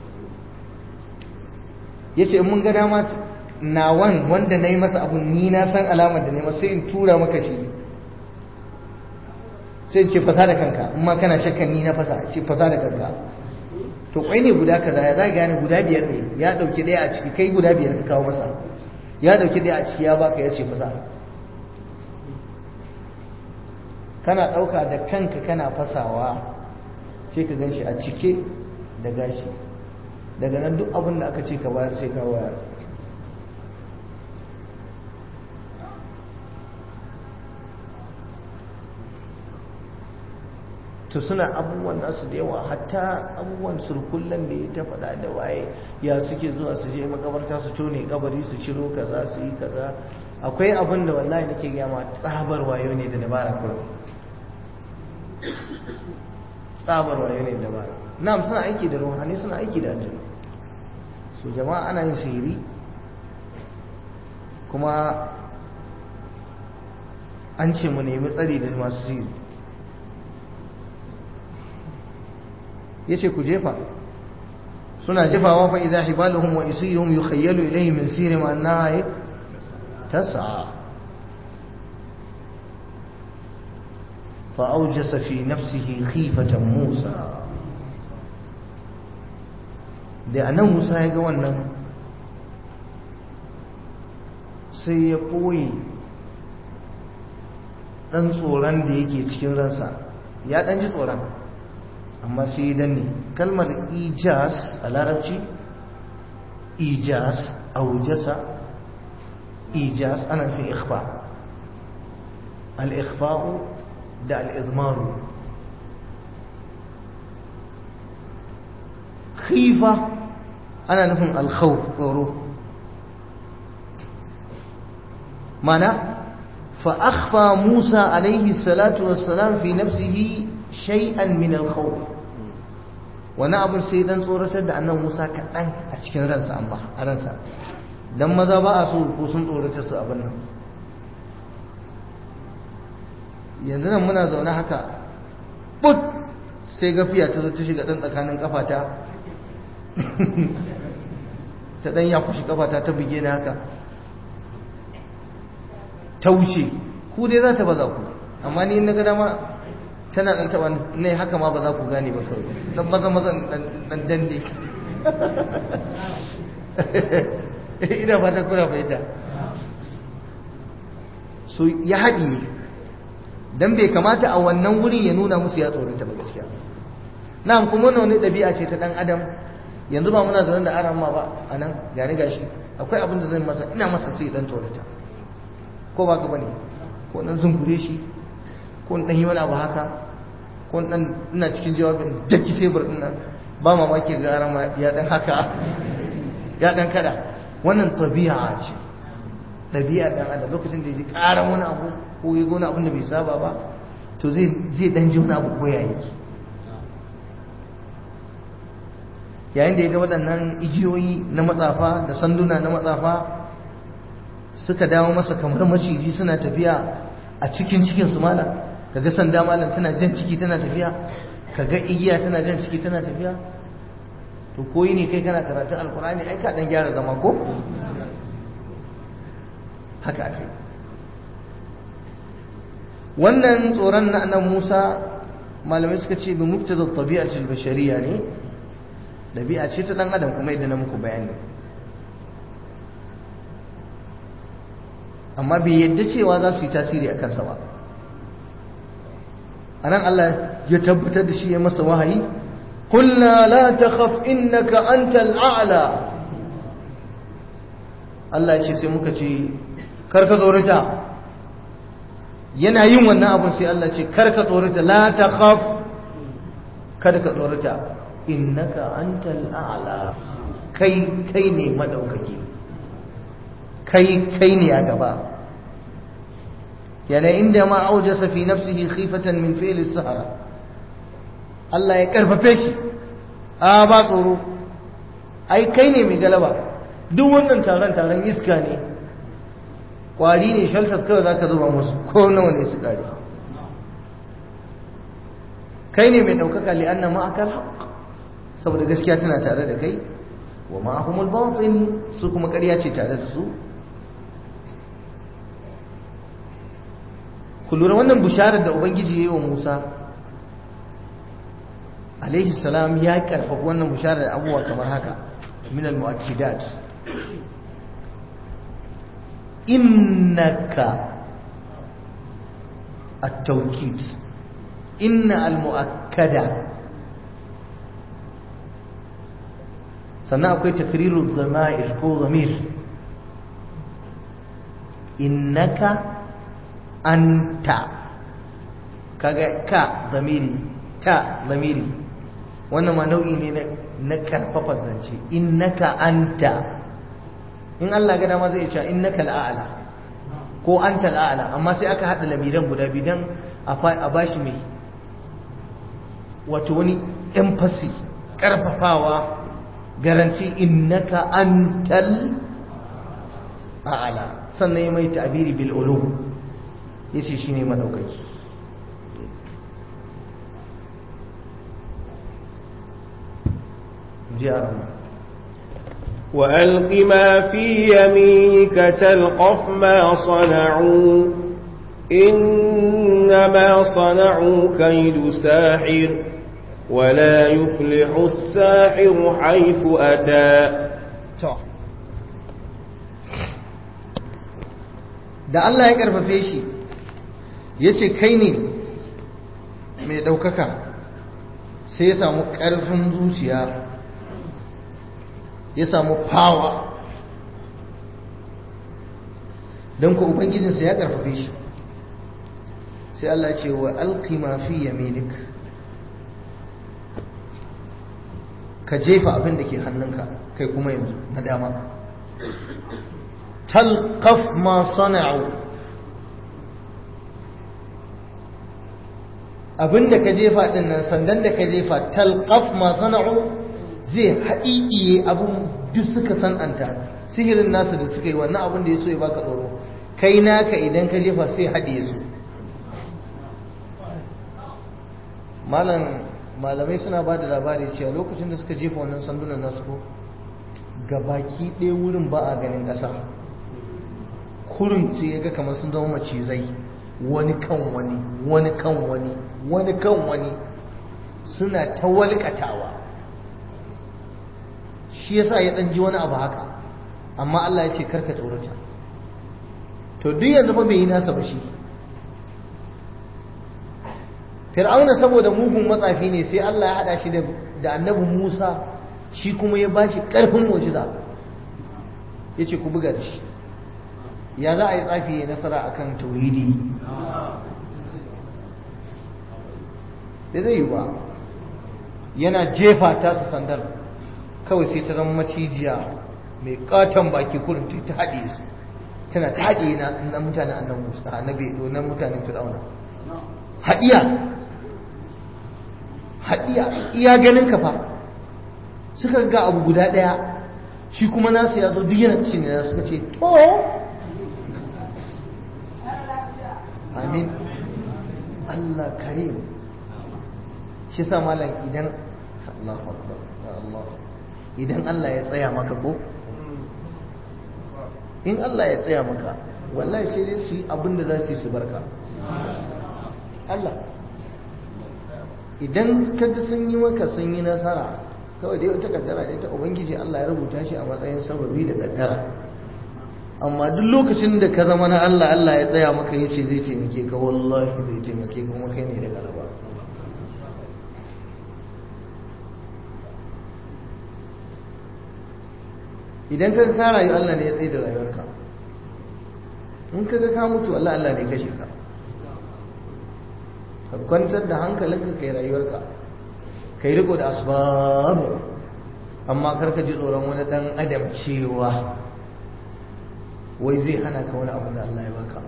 ya ce mun ga dama nawan wanda na yi masa abu ni na san alamar da nema sai in tura maka shi sai ce fasa da kanka in ma kana shakkan ni na fasa ce fasa da kanka to kwai ne guda kaza ya za gane guda biyar ne ya ɗauki ɗaya a ciki kai guda biyar ka kawo masa ya ɗauki ɗaya a ciki ya baka ya ce fasa kana ɗauka da kanka kana fasawa sai ka gan shi a cike da gashi daga nan duk abin da aka ce ka bayar sai ka bayar to suna abubuwan nasu da yawa hatta abubuwan surkullen da ya ta faɗa da waye ya suke zuwa su je makabarta su tone kabari su ciro kaza su yi kaza akwai abin da wallahi nake gaya ma tsabar wayo ne da dabara kurum tsabar wayo ne da dabara na'am suna aiki da ruhani suna aiki da aljanu so jama'a ana yin sihiri kuma an ce mu nemi tsari da masu sihiri ya ce ku jefa suna jefawa fa idza hibaluhum wa isiyuhum yukhayyalu ilayhi min sirrihim annaha tas'a fa awjasa fi nafsihi khifatan Musa da anan Musa ya ga wannan sai ya koyi dan tsoron da yake cikin ransa ya dan ji tsoron amma sai ya danne kalmar ijas a larabci ijas aujasa ijas ana nufin ikhfa al-ikhfa'u da al-izmaru khifa ana nufin al-khawf tsoro mana فأخفى موسى عليه الصلاة والسلام في نفسه شيئا من الخوف wani abin sai dan tsoratar da annan Musa kaɗan a cikin ransa amma a ransa dan maza ba a so ko sun tsoratar su abin nan yanzu nan muna zaune haka but sai gafiya ta zo ta shiga dan tsakanin kafata ta dan ya kushi kafata ta buge ni haka ta wuce ku dai za ta baza ku amma ni na ga dama tana dan taba ne haka ma ba za ku gane ba kawai dan maza maza dan dande ina fata kuna fahimta so ya haɗi dan bai kamata a wannan wurin ya nuna musu ya tsoronta ba gaskiya na'am kuma wannan wani ɗabi'a ce ta ɗan adam yanzu ba muna zaune da aran ma ba a nan gani gashi akwai abin da zan masa ina masa sai dan tsorata ko ba ka bane ko dan zungure shi ko dan yi wani abu haka ko dan ina cikin jawabin daki tebur din nan ba mamaki ga aran ma ya dan haka ya dan kada wannan tabi'a ce ɗabi'a ɗan adam lokacin da ya ji ƙaran wani abu ko ya gona abin da bai saba ba to zai ɗan ji wani abu ko ya yi yayin da ya ga waɗannan igiyoyi na matsafa da sanduna na matsafa suka dawo masa kamar maciji suna tafiya a cikin cikin su malam kaga sanda malam tana jan ciki tana tafiya kaga igiya tana jan ciki tana tafiya to koyi ne kai kana karatun alkurani ai ka dan gyara zama ko haka ake wannan tsoron na annabi Musa malamai suka ce bi muktada tabi'atul bashariya ne dabi'a ce ta dan adam kuma yadda na muku bayani amma bai yadda cewa za su yi tasiri a kansa ba anan Allah ya tabbatar da shi ya masa wahayi قلنا لا تخف إنك أنت الأعلى Allah ya ce sai muka ce karka tsorata yana yin wannan abun sai Allah ce karka tsorata la takhaf kada ka tsorata innaka antal a'la kai kai ne madaukaki kai kai ne a gaba yana inda ma aujasa fi nafsihi khifatan min fi'li sahara Allah ya karfafe shi a ba tsoro ai kai ne mai galaba duk wannan taron taron iska ne kwari ne shaltas kawai za ka zuba musu ko nawa ne su kare kai ne mai ɗaukaka li'anna ma'akal haq saboda gaskiya tana tare da kai wa ma'ahumul batil su kuma ƙarya ce tare da su ku lura wannan bisharar da ubangiji ya yi wa musa alaihi salam ya karfafa wannan bisharar da abubuwa kamar haka min al-mu'akkidat innaka at-tawkid inna al-mu'akkada sannan akwai takriru zama'ir ko zamir innaka anta kaga ka zamiri ta zamiri wannan ma nau'i ne na karfafa zance innaka anta in Allah ga dama zai ce innaka al'ala ko anta al'ala amma sai aka hada lamiran guda biyu dan a bashi mai wato wani emphasis karfafawa garanti innaka antal a'ala sannan ya mai ta'biri bil ulum yace shine madaukaki جارنا وألق ما في يمينك تلقف ما صنعوا إنما صنعوا كيد ساحر ولا يفلح الساحر حيث أتى da Allah ya karfafe shi ya ce kai ne mai ɗaukaka sai ya samu ƙarfin zuciya ya samu fawa don ku ubangijinsa ya karfafe shi sai Allah ce wa alqi ma fi yaminik ka jefa abin da ke hannunka kai kuma yanzu na dama talqaf ma sana'u abin da ka jefa din nan sandan da ka jefa talqaf ma sana'u zai haɗiɗiye abin duk suka san'anta sihirin nasu da suka yi wannan abin da ya so ya baka tsoro kai naka idan ka jefa sai haɗiye su malamai suna ba da labari cewa lokacin da suka jefa wannan sandunan nasu ko gabaki ɗaya wurin ba a ganin ƙasa kurin ce ya ga kamar sun zama macizai wani kan wani wani kan wani wani kan wani suna ta walƙatawa shi yasa ya dan ji wani abu haka amma Allah ya ce karka tsorata to duk yanzu fa bai yi nasa ba shi fir'auna saboda mugun matsafi ne sai Allah ya hada shi da annabi Musa shi kuma ya bashi karfin mu'jiza yace ku buga da shi ya za a yi tsafi ya nasara akan tauhidi da zai yi ba yana jefa ta su sandar kawai sai ta zama macijiya mai katon baki kurin ta haɗe su tana ta haɗe na mutanen annabi Musa annabi na mutanen Fir'auna haɗiya haɗiya iya ganin ka fa suka ga abu guda ɗaya shi kuma nasu ya zo duk yana cin da suka ce to amin Allah karim shi sa malam idan Allahu akbar Allah idan Allah ya tsaya maka ko in Allah ya tsaya maka wallahi sai dai su yi abin da za su yi su barka Allah idan kaga sun yi maka sun yi nasara kawai dai wata kaddara ne ta ubangiji Allah ya rubuta shi a matsayin sababi da kaddara amma duk lokacin da ka zama na Allah Allah ya tsaya maka ya ce zai taimake ka wallahi zai taimake ka kuma kai ne da galaba idan ka ka rayu Allah ne ya tsaye da rayuwarka in ka ga ka mutu Allah Allah ne kashe ka ka kwantar da hankalinka kai rayuwarka kai riko da asbabu amma karka ji tsoron wani dan adam cewa wai zai hana ka wani abu da Allah ya baka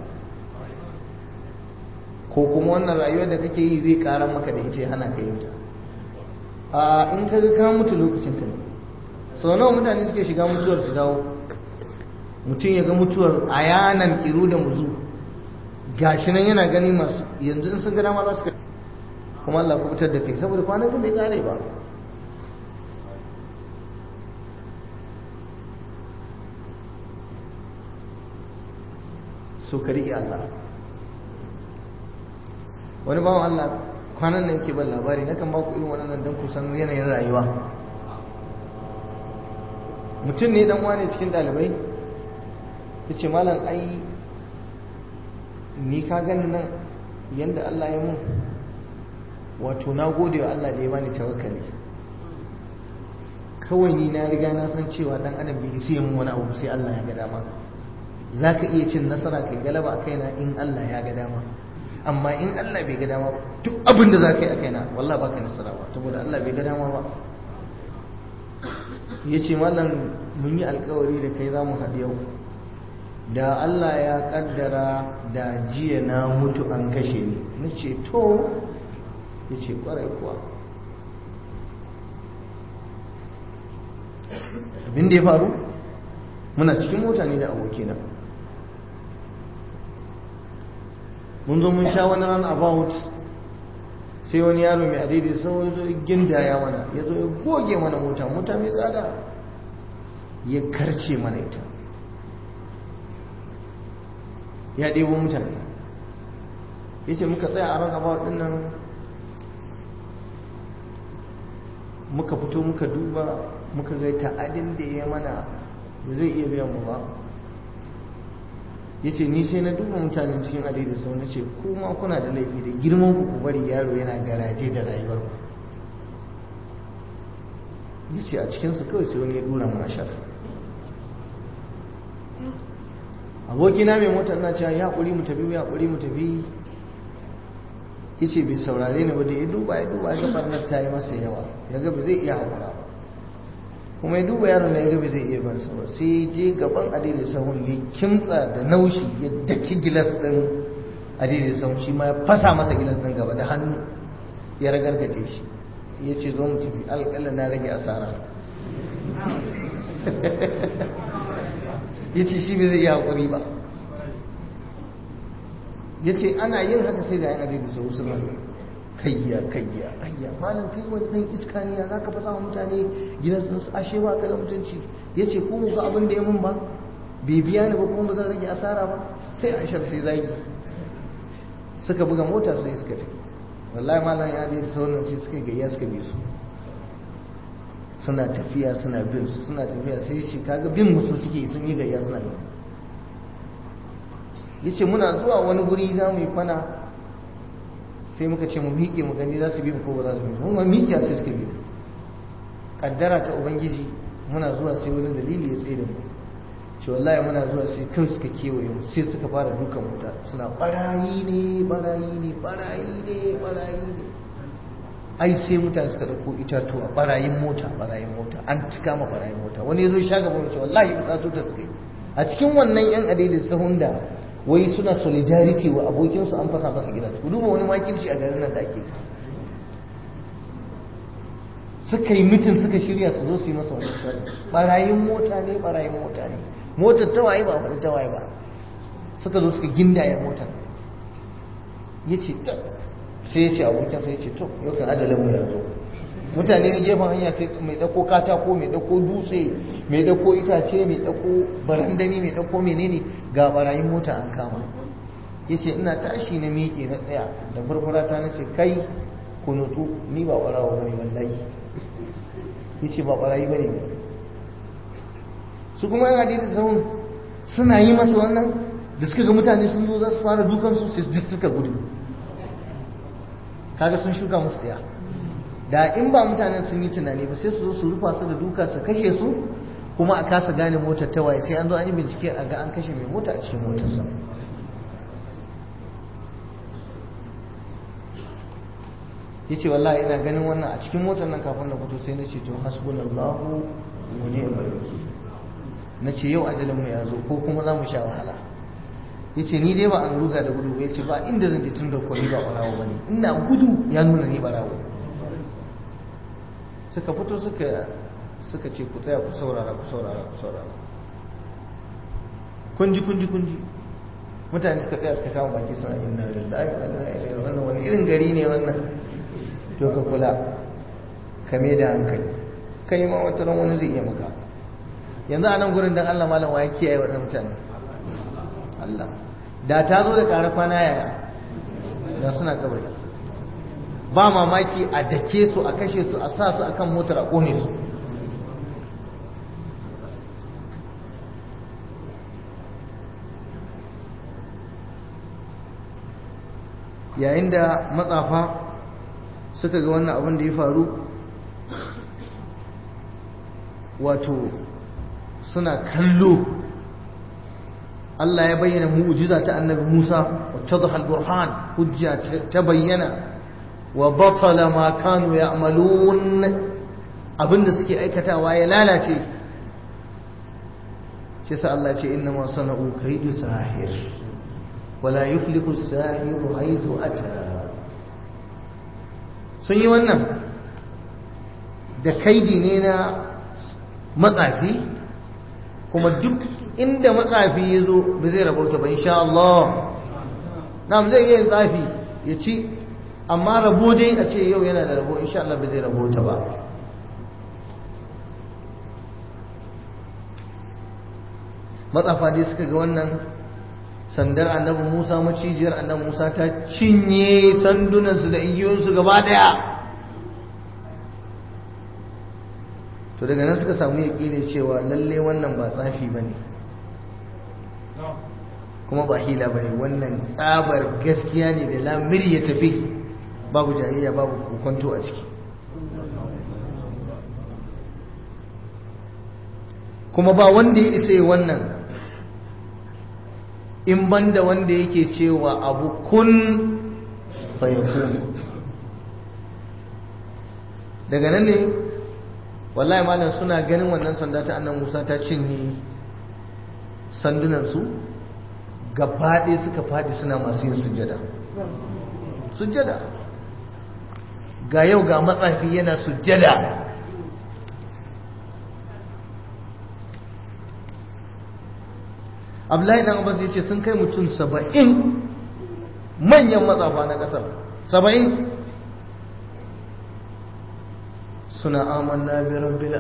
ko kuma wannan rayuwar da kake yi zai karan maka da ita hana ka yin ta a in ka ga ka mutu lokacin ka ne sau nawa mutane suke shiga mutuwar su dawo mutum ya ga mutuwar a yanan kiru da muzu gashi nan yana gani masu yanzu in sun gana ma za su kuma Allah ku fitar da kai saboda kwanan ka bai kare ba so ka riƙe Allah wani bawan Allah kwanan nan yake ban labari na kan ba ku irin wannan don ku san yanayin rayuwa mutum ne dan wane cikin ɗalibai ya ce malam ai ni ka gani nan yadda Allah ya mun wato na gode wa Allah da ya bani tawakkali kawai ni na riga na san cewa dan adam bai sai mun wani abu sai Allah ya ga dama za ka iya cin nasara kai galaba a kaina in Allah ya ga dama amma in Allah bai ga dama duk abin da za ka yi a kaina wallah baka nasara ba saboda Allah bai ga dama ba ya ce malam mun yi alkawari da kai za mu haɗu yau da Allah ya ƙaddara da jiya na mutu an kashe ni na ce to ya ce ƙwarai kuwa abin da ya faru muna cikin mota ne da abokina mun zo mun sha wani ran about sai wani yaro mai adidi sau zo gindaya mana ya zo ya goge mana mota mota mai tsada ya karce mana ita ya ɗebo mutane ya ce muka tsaya a ran about ɗin nan muka fito muka duba muka ga ta'adin da ya mana da zai iya biyan mu ba ya ce ni sai na duba mutanen cikin adai da sau na ce kuma kuna da laifi da girman ku ku bari yaro yana garaje da rayuwar ku ya ce a cikinsu kawai sai wani ya dura mana shar abokina mai motar na cewa ya haƙuri mu tafi ya haƙuri mu tafi ya ce bai saurare ni ba da ya duba ya duba ya ga ta yi masa yawa ya ga ba zai iya haƙura ba kuma ya duba yaron da ya gabe zai iya ban ba sai je gaban adidai sahun ya kimtsa da naushi ya daki gilas din adidai sahun shi ma ya fasa masa gilas din gaba da hannu ya ragargaje shi ya ce zo mu tafi alƙalla na rage asara ya ce shi bai zai yi haƙuri ba ya ce ana yin haka sai ga yan adidai sahun suna kayya kayya ayya malam kai wani dan iska ne ya zaka fasa mutane gidan su ashe ba ka da mutunci yace ko mu ga abin da ya mun ba bai biya ni ba kuma ba zan rage asara ba sai an shar sai zagi suka buga mota sai suka tafi wallahi malam ya da sauran sai suka gayya suka bi su suna tafiya suna bin su suna tafiya sai shi kaga bin musu suke sun yi gayya suna bin yace muna zuwa wani guri za mu yi kwana sai muka ce mu miƙe mu gani za su bi mu ko ba za su bi mu ma miƙe sai suka bi kaddara ta ubangiji muna zuwa sai wani dalili ya tsaye da mu ce wallahi muna zuwa sai kai suka kewaye mu sai suka fara dukan mu suna barayi ne barayi ne barayi ne barayi ne ai sai mutane suka dauko itatuwa barayin mota barayin mota an tuka ma barayin mota wani yazo shaga mu ce wallahi ba sato ta suka yi a cikin wannan yan adilin sahun da wai suna solidarity wa abokinsu an fasa masa gidansu ku duba wani makirci a garin nan da ake suka yi mitin suka shirya su zo su yi masa wani sharri barayin mota ne barayin mota ne motar tawaye ba wani tawaye ba suka zo suka gindaya motar ya ce sai ya ce abokinsa ya ce to yau kan adalin mu ya zo mutane na gefen hanya sai mai dauko katako mai dauko dutse mai dauko itace mai dauko barandami mai dauko menene ga barayin mota an kama yace ina tashi na miƙe na tsaya da furfura ta nace kai kunutu ni ba barawo bane wallahi yace ba barayi bane su kuma yan hadisi sun suna yi masa wannan da suka ga mutane sun zo za su fara dukan su sai suka gudu kaga sun shuka musu tsaya da in ba mutanen sun yi tunani ba sai su zo su rufa su da duka su kashe su kuma a kasa gane motar ta waye sai an zo an yi bincike a ga an kashe mai mota a cikin motarsa ya ce wallahi ina ganin wannan a cikin motar nan kafin na fito sai na ce to hasbunallahu wa ni'mal wakil na ce yau ajalin mu ya zo ko kuma za mu sha wahala ya ce ni dai ba an ruga da gudu ba ya ce ba inda zan je tun da kwani ba barawo ba ne ina gudu ya nuna ni barawo suka fito suka suka ce ku tsaya ku saurara ku saurara ku saurara kunji kunji kunji mutane suka tsaya suka kama baki suna inna lillahi wa inna ilaihi wannan wani irin gari ne wannan to ka kula ka me da hankali kai ma wata ran wani zai iya maka yanzu a nan gurin dan Allah malam wa ya kiyaye waɗannan mutane Allah da ta zo da ƙara kwana yaya da suna kabari ba mamaki a dake su a kashe su a sa su akan motar a kone su yayin da matsafa suka ga wannan abin da ya faru wato suna kallo Allah ya bayyana mu'jiza ta annabi Musa wattadha al-burhan hujja ta bayyana wa batala ma kanu ya'malun abinda suke aikatawa ya lalace shi sa Allah ce inna ma sana'u kaidu sahir wala yuflihu as-sahiru haythu ata sun yi wannan da kaidi ne na matsafi kuma duk inda matsafi ya zo ba zai rabauta ba insha Allah na zai yin tsafi ya ci amma rabo dai a ce yau yana da rabo insha Allah ba zai rabauta ba matsafa dai suka ga wannan sandar annabi Musa macijiyar annabi Musa ta cinye sandunansu da igiyoyinsu gaba daya to daga nan suka samu yaƙini cewa lalle wannan ba tsafi ba ne kuma ba hila ba ne wannan tsabar gaskiya ne da lamiri ya tafi babu jayayya babu kokonto a ciki kuma ba wanda ya isa wannan in banda wanda yake cewa abu kun fayakun daga nan ne wallahi malam suna ganin wannan sanda ta annan musa ta cinye sandunansu gabaɗe suka faɗi suna masu yin sujjada sujjada ga yau ga matsafi yana sujjada abdullahi dan abbas ya ce sun kai mutum saba'in manyan matsafa na ƙasar saba'in suna amanna bi rabbil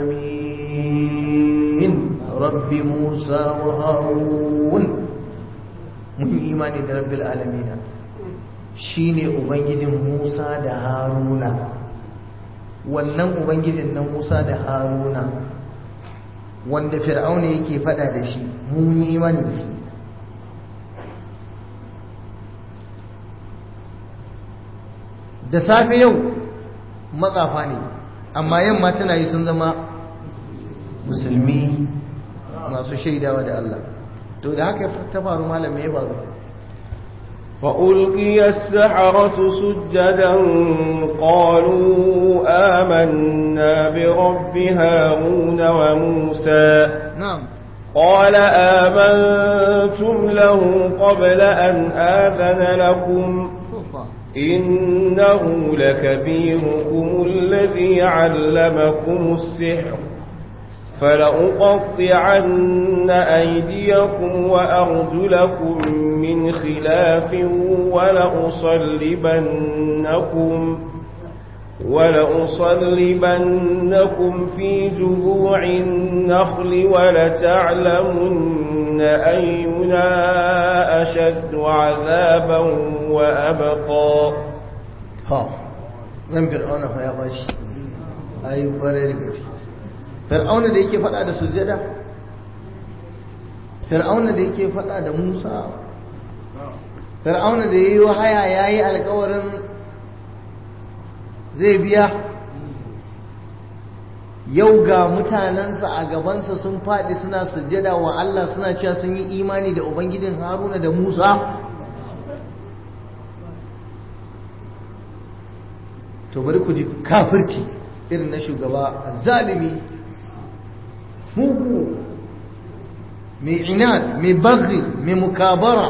alamin rabbi musa wa harun mun yi imani da rabbil alamin shine ubangijin musa da haruna wannan ubangijin na musa da haruna wanda fir'auna yake fada da shi mun yi imani da shi da safe yau matsafa ne amma yamma tana yi sun zama musulmi masu shaidawa da Allah to da haka ta faru malam ya faru فألقي السحرة سجدا قالوا آمنا برب هارون وموسى نعم قال آمنتم له قبل أن آذن لكم إنه لكبيركم الذي علمكم السحر فلأقطعن أيديكم وأرجلكم من خلاف ولأصلبنكم ولأصلبنكم في جذوع النخل ولتعلمن أينا أشد عذابا وأبقى ha ran fir'auna fa ya bashi ai kware da gaske fir'auna da yake fada da sujjada fir'auna da yake fada da Musa fir'auna da yayi wahaya yayi alƙawarin zai biya yau ga mutanensa a gabansa sun faɗi suna sujjada wa Allah suna cewa sun yi imani da ubangijin Haruna da Musa to bari ku ji kafirci irin na shugaba zalimi mugu mai inad mai baghi mai mukabara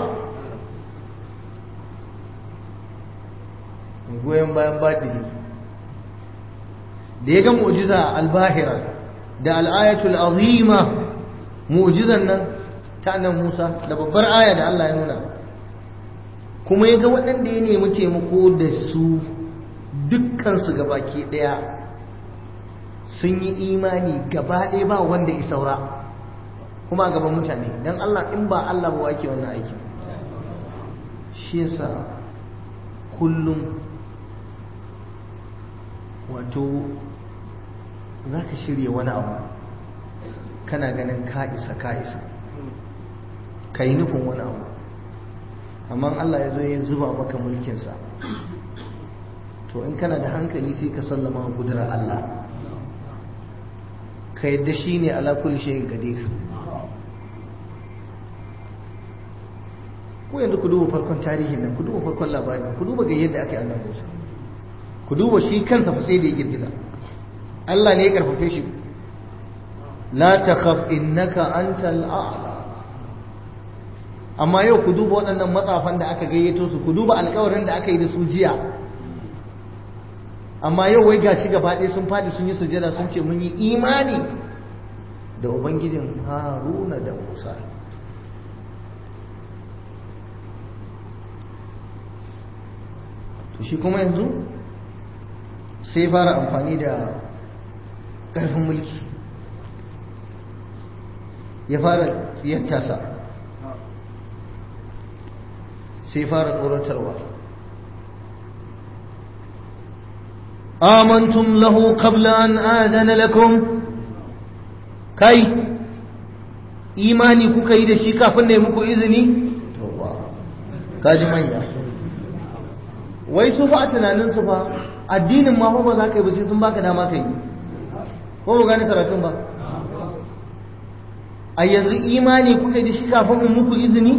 mai goyon bayan baɗini da ya ga mu'jiza albahira da al'ayatul azima mu'jizan nan ta nan Musa da babbar aya da Allah ya nuna kuma ya ga waɗanda ya nemi taimako da su dukkansu gabaki ɗaya sun yi imani gaba ɗaya ba wanda ya saura kuma a gaban mutane don Allah in ba Allah ba wake wannan aikin shi yasa kullum wato za ka shirya wani abu kana ganin ka isa ka isa ka yi nufin wani abu amma Allah ya zo ya zuba maka mulkinsa to in kana da hankali sai ka sallama kudurar Allah ka yadda shi ne ala kulli shayin qadir ko yanzu ku duba farkon tarihin nan ku duba farkon labarin ku duba ga yadda aka yi annabi Musa ku duba shi kansa fa sai da ya girgiza Allah ne ya karfafe shi la takhaf innaka antal a'la amma yau ku duba waɗannan matsafan da aka gayyato su ku duba alƙawarin da aka yi da su jiya amma yau wai gashi gaba ɗaya sun faɗi sun yi sujada sun ce mun yi imani da ubangijin haruna da musa to shi kuma yanzu sai fara amfani da ƙarfin mulki ya fara tsiyattasa sai fara tsoratarwa آمنتم له قبل أن آذن لكم كي إيماني كوكا إذا شيكا فنه مكو إذني توبا كاجي مانيا wai su fa a tunaninsu fa addinin ma fa ba za ka yi ba sai sun baka dama ka yi ko ba gane karatun ba a yanzu imani kuka yi da shi kafin in muku izini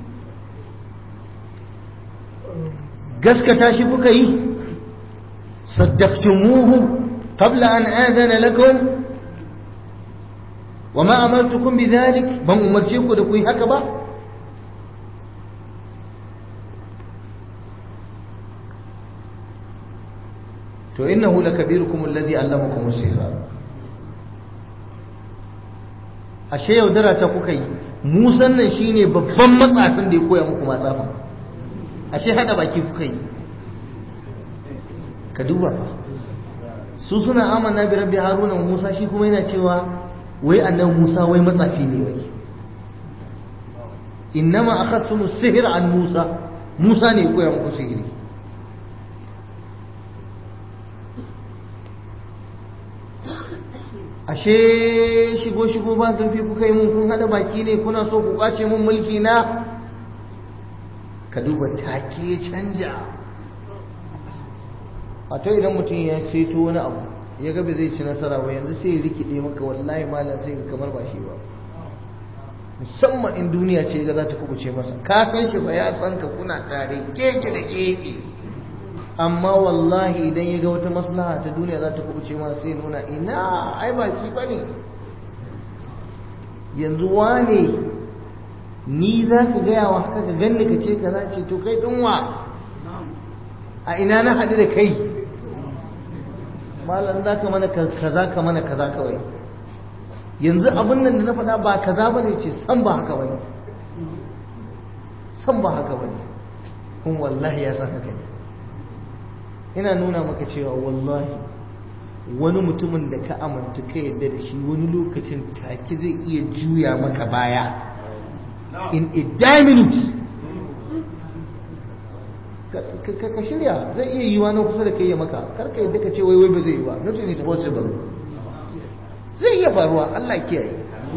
gaskata shi kuka yi صدقتموه قبل أن آذن لكم وما أمرتكم بذلك بم أمرتكم لكي هكذا to innahu lakabirukum alladhi allamakum as-sihra ashe yaudara ta kuka yi musan nan shine babban matsafin da ya koya muku matsafin ashe hada baki kuka yi ka duba su suna amana bi rabbi haruna wa musa shi kuma yana cewa wai annabi musa wai matsafi ne wai innama akhadtum as-sihr an musa musa ne ya koya muku sihiri ashe shigo shigo ba zurfi kuka yi mun kun hada baki ne kuna so ku kwace mun mulki na ka duba take canja wato idan mutum ya ceto wani abu ya ga zai ci nasara ba yanzu sai ya rikide maka wallahi malam sai ka kamar ba shi ba musamman in duniya ce ga za ta kubuce masa ka san shi ba ya san ka kuna tare keke da keke amma wallahi idan ya ga wata maslaha ta duniya za ta kubuce masa sai nuna ina ai ba shi bane yanzu wane ni za ka gaya wa haka ka ganni ka ce ka za ce to kai ɗinwa a ina na haɗu da kai malam za ka mana kaza ka mana kaza kawai yanzu abin nan da na faɗa ba kaza ba ne ce san ba haka ba ne san ba haka ba ne kuma wallahi ya san haka ne ina nuna maka cewa wallahi wani mutumin da ka amanta ka yadda da shi wani lokacin take zai iya juya maka baya in a die minute ka shirya zai iya yiwa na kusa da kai ya maka karka yadda ka ce wai wai ba zai yi ba not is possible zai iya faruwa Allah kiyaye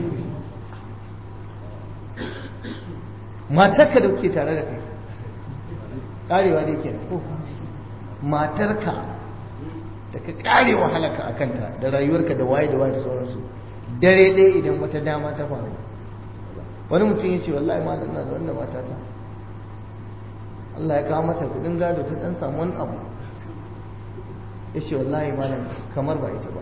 matarka da kuke tare da kai karewa da yake ko matarka da ka kare wahalaka a kanta da rayuwarka da waye da waye da sauransu dare ɗaya idan wata dama ta faru wani mutum ya ce wallahi ma na da wanda matata Allah ya kawo mata kudin gado ta dan samu wani abu ya ce wallahi malam kamar ba ita ba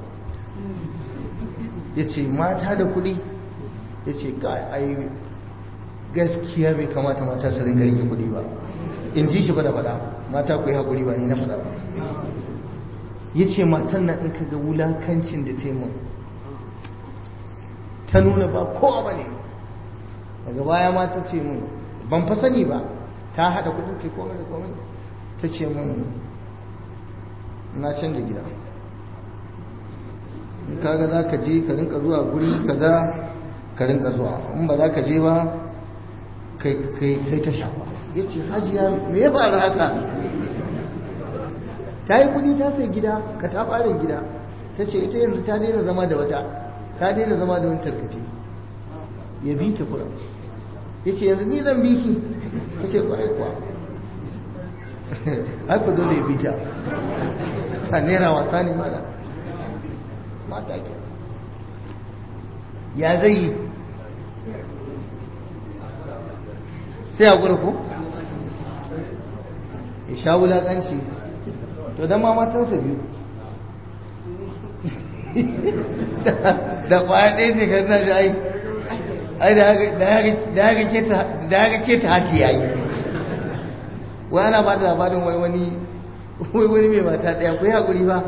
ya ce mata da kudi ya ce ga ai gaskiya bai kamata mata su ringa rike kudi ba in ji shi ba da faɗa mata ku yi haƙuri ba ni na faɗa ba ya ce matan nan in ka ga wulakancin da ta ta nuna ba kowa ba ne daga baya ma ta ce mun ban fa sani ba ta haɗa kudin ce komai da komai ta ce mun na canza gida in kaga za ka je ka rinka zuwa guri kaza ka rinka zuwa in ba za ka je ba kai ta shafa ya ce hajiya me ya faru haka ta yi kudi ta sai gida ka ta farin gida ta ce ita yanzu ta daina zama da wata ta daina zama da wani tarkace ya bi ta kura ya ce yanzu ni zan bi ki ta ce kwarai kuwa haka dole ya bi ta a naira wasa ne mana mata ke ya zai yi sai a gura ko ya sha wulaƙanci to don ma matansa biyu da kwaya ɗaya ce kan naji ai ai da haka ke ta haki ya yi wai ana ba da labarin wai wani wai wani mai mata ɗaya ku yi haƙuri ba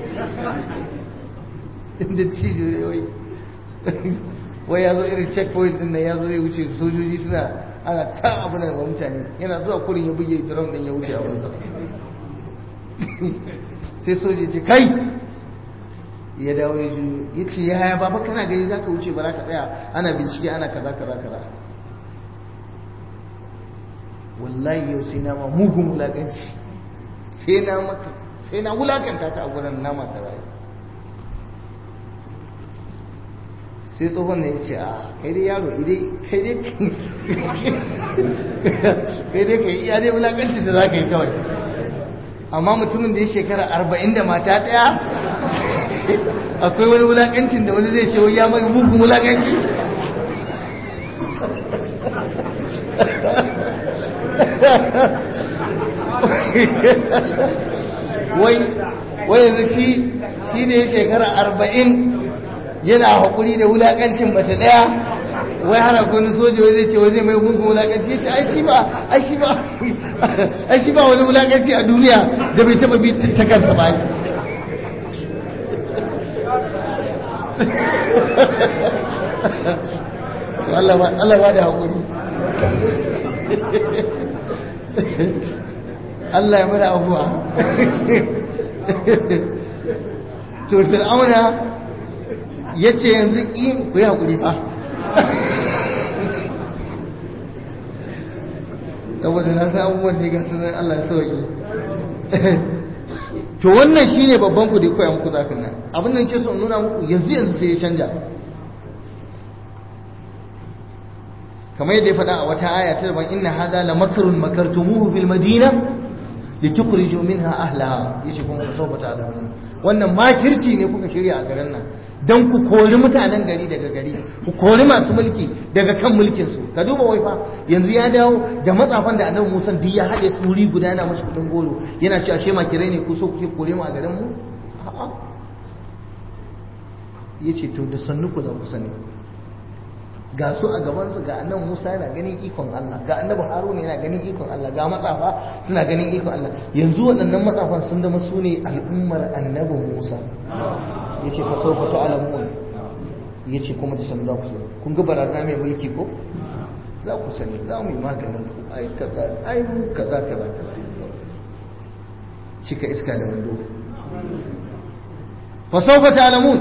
inda cijo ne wai wai ya zo irin checkpoint ɗin nan ya zo zai wuce sojoji suna ana ta abu nan wa mutane yana zuwa kurin ya buge drum ɗin ya wuce a wansa sai soja ce kai ya dawo ya juyo ya ce ya haya baba kana gani za ka wuce ba za ka tsaya ana bincike ana kaza kaza kaza wallahi yau sai na ma mugun wulakanci sai na maka sai na wulakanta ka a gurin nama kaza sai tsohon ne ya ce a kai dai yaro kai dai kai dai kai iya dai wulakanci da za ka yi kawai amma mutumin da ya shekara arba'in da mata ɗaya akwai wani wulakancin da wani zai ce wai ya mai mugun wulakanci wai wai yanzu shi shi ne shekara arba'in yana haƙuri da wulakancin mace ɗaya wai hana wani soja wai zai ce wai zai mai mugun wulakanci ya ce ai shi ba ai shi ba ai shi ba wani wulakanci a duniya da bai taba bi ta kansa ba Allah ba da haƙuri Allah ya mada abuwa to fir'auna ya ce yanzu ƙin ku yi haƙuri fa saboda na san abubuwan da ga sanar Allah ya sauki to wannan shine babban ku da koya muku zafin nan abin da nake so in nuna muku yanzu yanzu sai ya canja kamar yadda ya faɗa a wata aya ta daban inna hadha la makrun makartumuhu fil madina litukhriju minha ahlaha yace kuma ku sawfa ta'lamun wannan makirci ne kuka shirya a garin nan dan ku kori mutanen gari daga gari ku kori masu mulki daga kan mulkin su ka duba wai fa yanzu ya dawo da matsafan da annabi Musa duk ya haɗe su wuri guda yana mashi kudin goro yana cewa she makirai ne ku so kuke kore mu a garin mu a'a yace to da sannu ku za ku sani ga su a gabansu ga annabi Musa yana ganin ikon Allah ga annabi Haruna yana ganin ikon Allah ga matsafa suna ganin ikon Allah yanzu waɗannan matsafan sun zama su ne al'ummar annabi Musa yace fa sawfa ta'lamun yace kuma da sanu za ku sani kun ga baraza mai mulki ko za ku sani za mu yi maganin ku ai kaza ai mu kaza kaza kaza cika iska da wando fa sawfa ta'lamun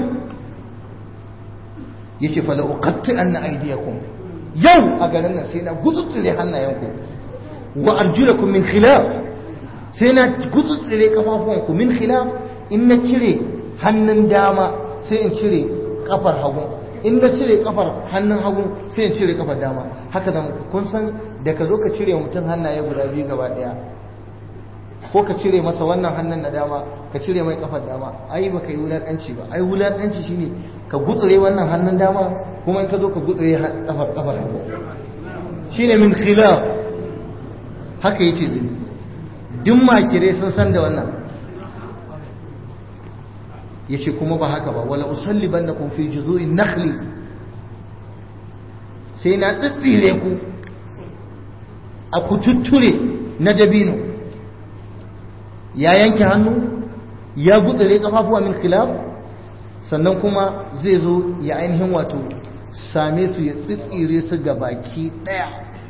yace fa la'uqatti anna aydiyakum yau a garin nan sai na gutsutsure hannayenku wa arjulakum min khilaf sai na gutsutsure kafafuwanku min khilaf in na cire hannun dama sai in cire kafar hagu in na cire kafar hannun hagu sai in cire kafar dama haka zan kun san da ka zo ka cire mutum hannaye guda biyu gaba daya ko ka cire masa wannan hannun na dama ka cire mai kafar dama ai baka yi wulakanci ba ai wulakanci shine ka gutsure wannan hannun dama kuma in ka zo ka gutsure kafar kafar hagu shine min khilaf haka yace din duk makire sun san da wannan yace kuma ba haka ba wala usallibannakum fi juzu'in nakhli sai na tsitsire ku a kututture na dabino ya yanke hannu ya gutsire kafafuwa min khilaf sannan kuma zai zo ya ainihin wato same su ya tsitsire su ga baki daya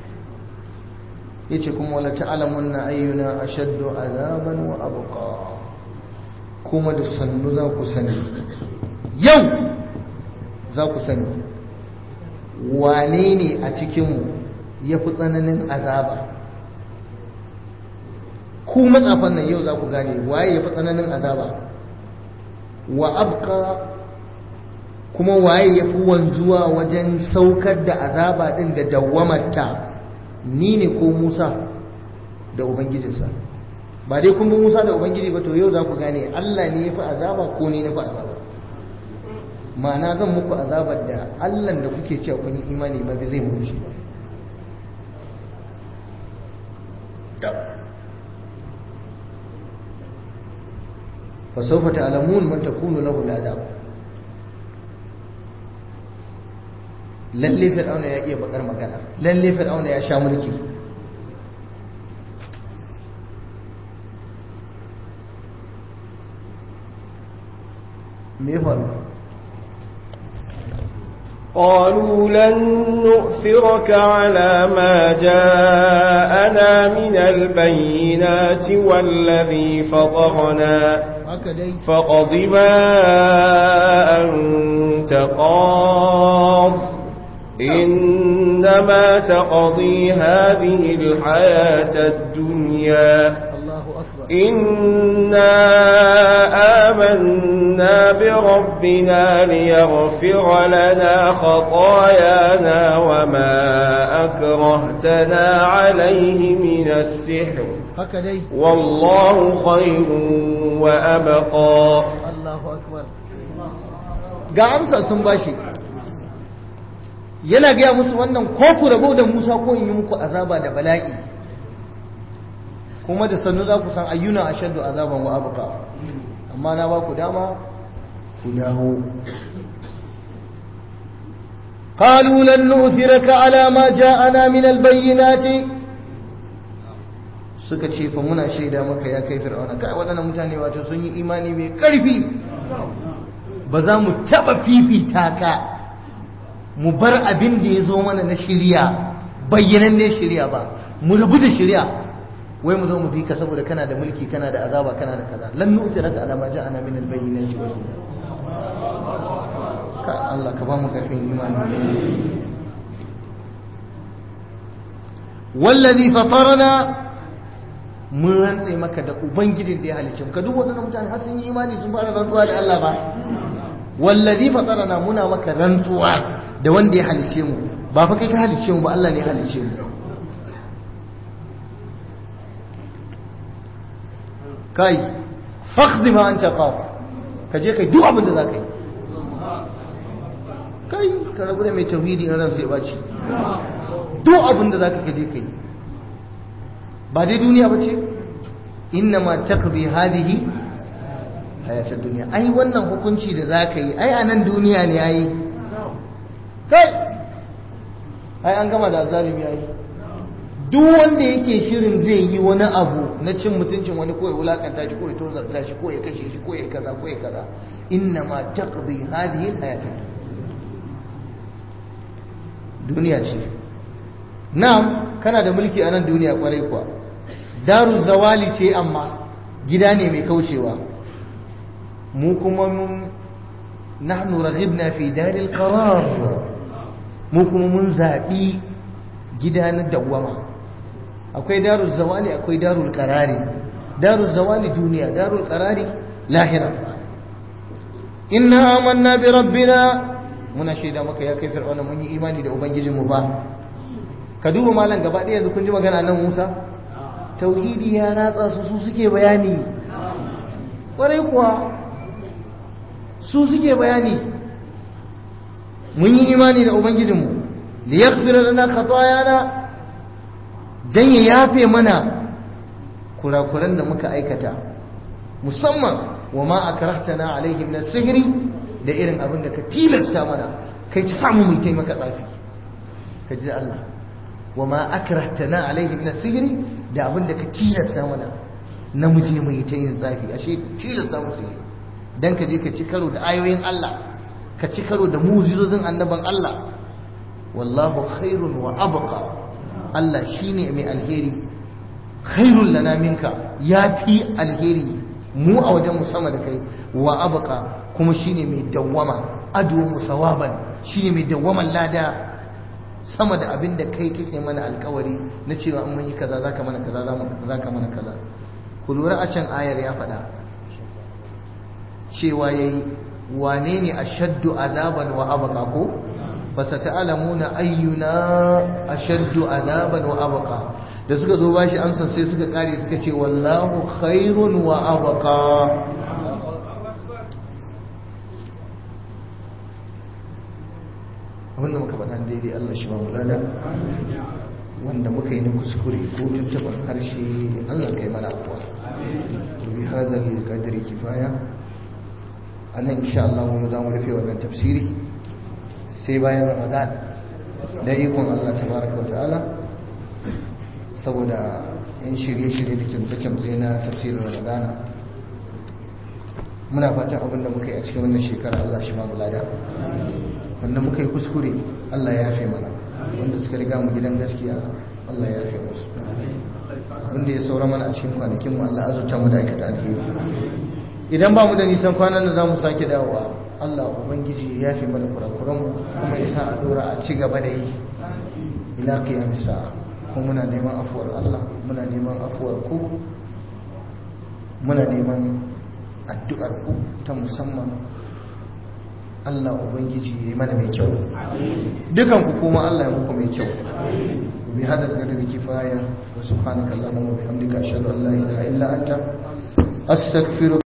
yace kuma wala ta'lamun na ayyuna ashaddu azaban wa abqa kuma da sannu za ku sani yau za ku sani wane ne a cikinmu ya fi tsananin azaba ku matsafan nan yau za ku gane waye ya fi tsananin azaba wa abka kuma waye ya fi wanzuwa wajen saukar da azaba din da dawwamarta ni ne ko musa da ubangijinsa ba dai kun bi musa da ubangiji ba to yau za ku gane allah ne ya fi azaba ko ni na fi azaba ma'ana zan muku azabar da allah da kuke cewa kun yi imani ba zai muku shi ba فسوف تعلمون من تكون له العذاب lalle fir'auna ya iya bakar magana lalle fir'auna ya sha mulki me faru قالوا لن نؤثرك على ما جاءنا من البينات والذي فطرنا فقض ما أنت قاض إنما تقضي هذه الحياة الدنيا إنا آمنا بربنا ليغفر لنا خطايانا وما أكرهتنا عليه من السحر والله خير وأبقى الله أكبر ga amsa sun bashi yana gaya musu wannan ko ku rabo da Musa ko in yi muku azaba da bala'i kuma da sannu za ku san ayyuna ashaddu azaban wa abqa amma na ba ku dama ku dawo قالوا لن نؤثرك على ما جاءنا من البينات suka ce fa muna shaida maka ya kai fir'auna kai waɗannan mutane wato sun yi imani mai ƙarfi ba za mu taɓa fifita ka mu bar abin da ya zo mana na shirya bayyanan ne shirya ba mu rabu da shirya wai mu zo mu bi ka saboda kana da mulki kana da azaba kana da kaza lan nusiraka ala ma ja'ana min al-bayyinati wa ka Allah ka ba mu karfin imani wallazi fatarana mun rantse maka da ubangijin da ya halicce mu ka duk wadannan mutane har sun yi imani sun fara rantsuwa da Allah ba wallazi fatarana muna maka rantsuwa da wanda ya halicce mu ba fa kai ka halicce mu ba Allah ne ya halicce mu kai fakhdi ma anta qaf ka je kai duk abin da zaka yi kai ka rabu da mai tauhidi in ran sai baci duk abin da zaka kaje kai ba dai duniya bace inna ma taqdi hadhihi hayatud dunya ai wannan hukunci da zaka yi ai a nan duniya ne ai kai ai an gama da zalimi ai duk wanda yake shirin zai yi wani abu na cin mutuncin wani ko ya wulakanta shi ko ya tozarta shi ko ya kashe shi ko ya kaza ko ya kaza inna ma taqdi hadhihi alhayatid duniya ce na'am kana da mulki a nan duniya kwarai kuwa daru zawali ce amma gida ne mai kaucewa mu kuma mun nahnu raghibna fi daril qarar mu kuma mun zabi gida na dawwama akwai darul zawali akwai darul qarari darul zawali duniya darul qarari lahira inna amanna bi rabbina muna shaida maka ya kai fir'auna mun yi imani da ubangijinmu ba ka duba malam gaba ɗaya yanzu kun ji magana nan Musa tauhidi ya ratsa su su suke bayani ƙwarai kuwa su suke bayani mun yi imani da ubangijinmu li yaghfira lana khatayana dan ya yafe mana kurakuran da muka aikata musamman wa ma akrahtana alaihi min sihiri da irin abin da ka tilasta mana kai ci samu mai taimaka tsafi ka ji Allah wa ma akrahtana alaihi min sihiri da abin da ka tilasta mana namiji mai ta yin tsafi ashe tilasta mu sihiri dan ka je ka ci karo da ayoyin Allah ka ci karo da mujizozin annaban Allah wallahu khairun wa abqa Allah shine mai alheri khairul lana minka yafi alheri mu a wajen mu sama da kai wa abqa kuma shine mai dawwama adu musawaban shine mai dawwaman lada sama da abin da kai kake mana alkawari na cewa in mun yi kaza zaka mana kaza zaka mana kaza ku lura a can ayar ya faɗa cewa yayi wane ne ashaddu azaban wa abqa ko fasata'lamuna ayyuna ashaddu azaban wa abqa da suka zo bashi amsa sai suka kare suka ce wallahu khairun wa abqa abinda muka faɗa daidai Allah shi ba mu lada wanda muka yi na kuskure ko tuntuɓar harshe Allah kai mana afuwa bi hadar qadri kifaya anan insha Allah mu za mu rufe wannan tafsiri sai bayan Ramadan da ikon Allah tabaraka wa ta'ala saboda in shirye-shirye da kimtsa-kimtsa na tafsirin Ramadan muna fatan abinda muka yi a cikin wannan shekara Allah shi ba mu lada wanda muka yi kuskure Allah ya yafe mana wanda suka riga mu gidan gaskiya Allah ya yafe musu wanda ya saura mana a cikin kwanakin mu Allah azurta mu da aikata alheri idan ba mu da nisan kwanan da zamu sake dawowa Allah ubangiji ya yafe mana kurakuran mu kuma ya sa a dora a ci gaba da yi ila qiyamis sa'a kuma muna neman afuwar Allah muna neman afuwar ku muna neman addu'ar ku ta musamman Allah Ubangiji ya yi mana mai kyau dukan ku kuma Allah ya muku mai kyau bi hadal qadri kifaya wa subhanaka allahumma wa bihamdika ashhadu an la ilaha illa anta astaghfiruka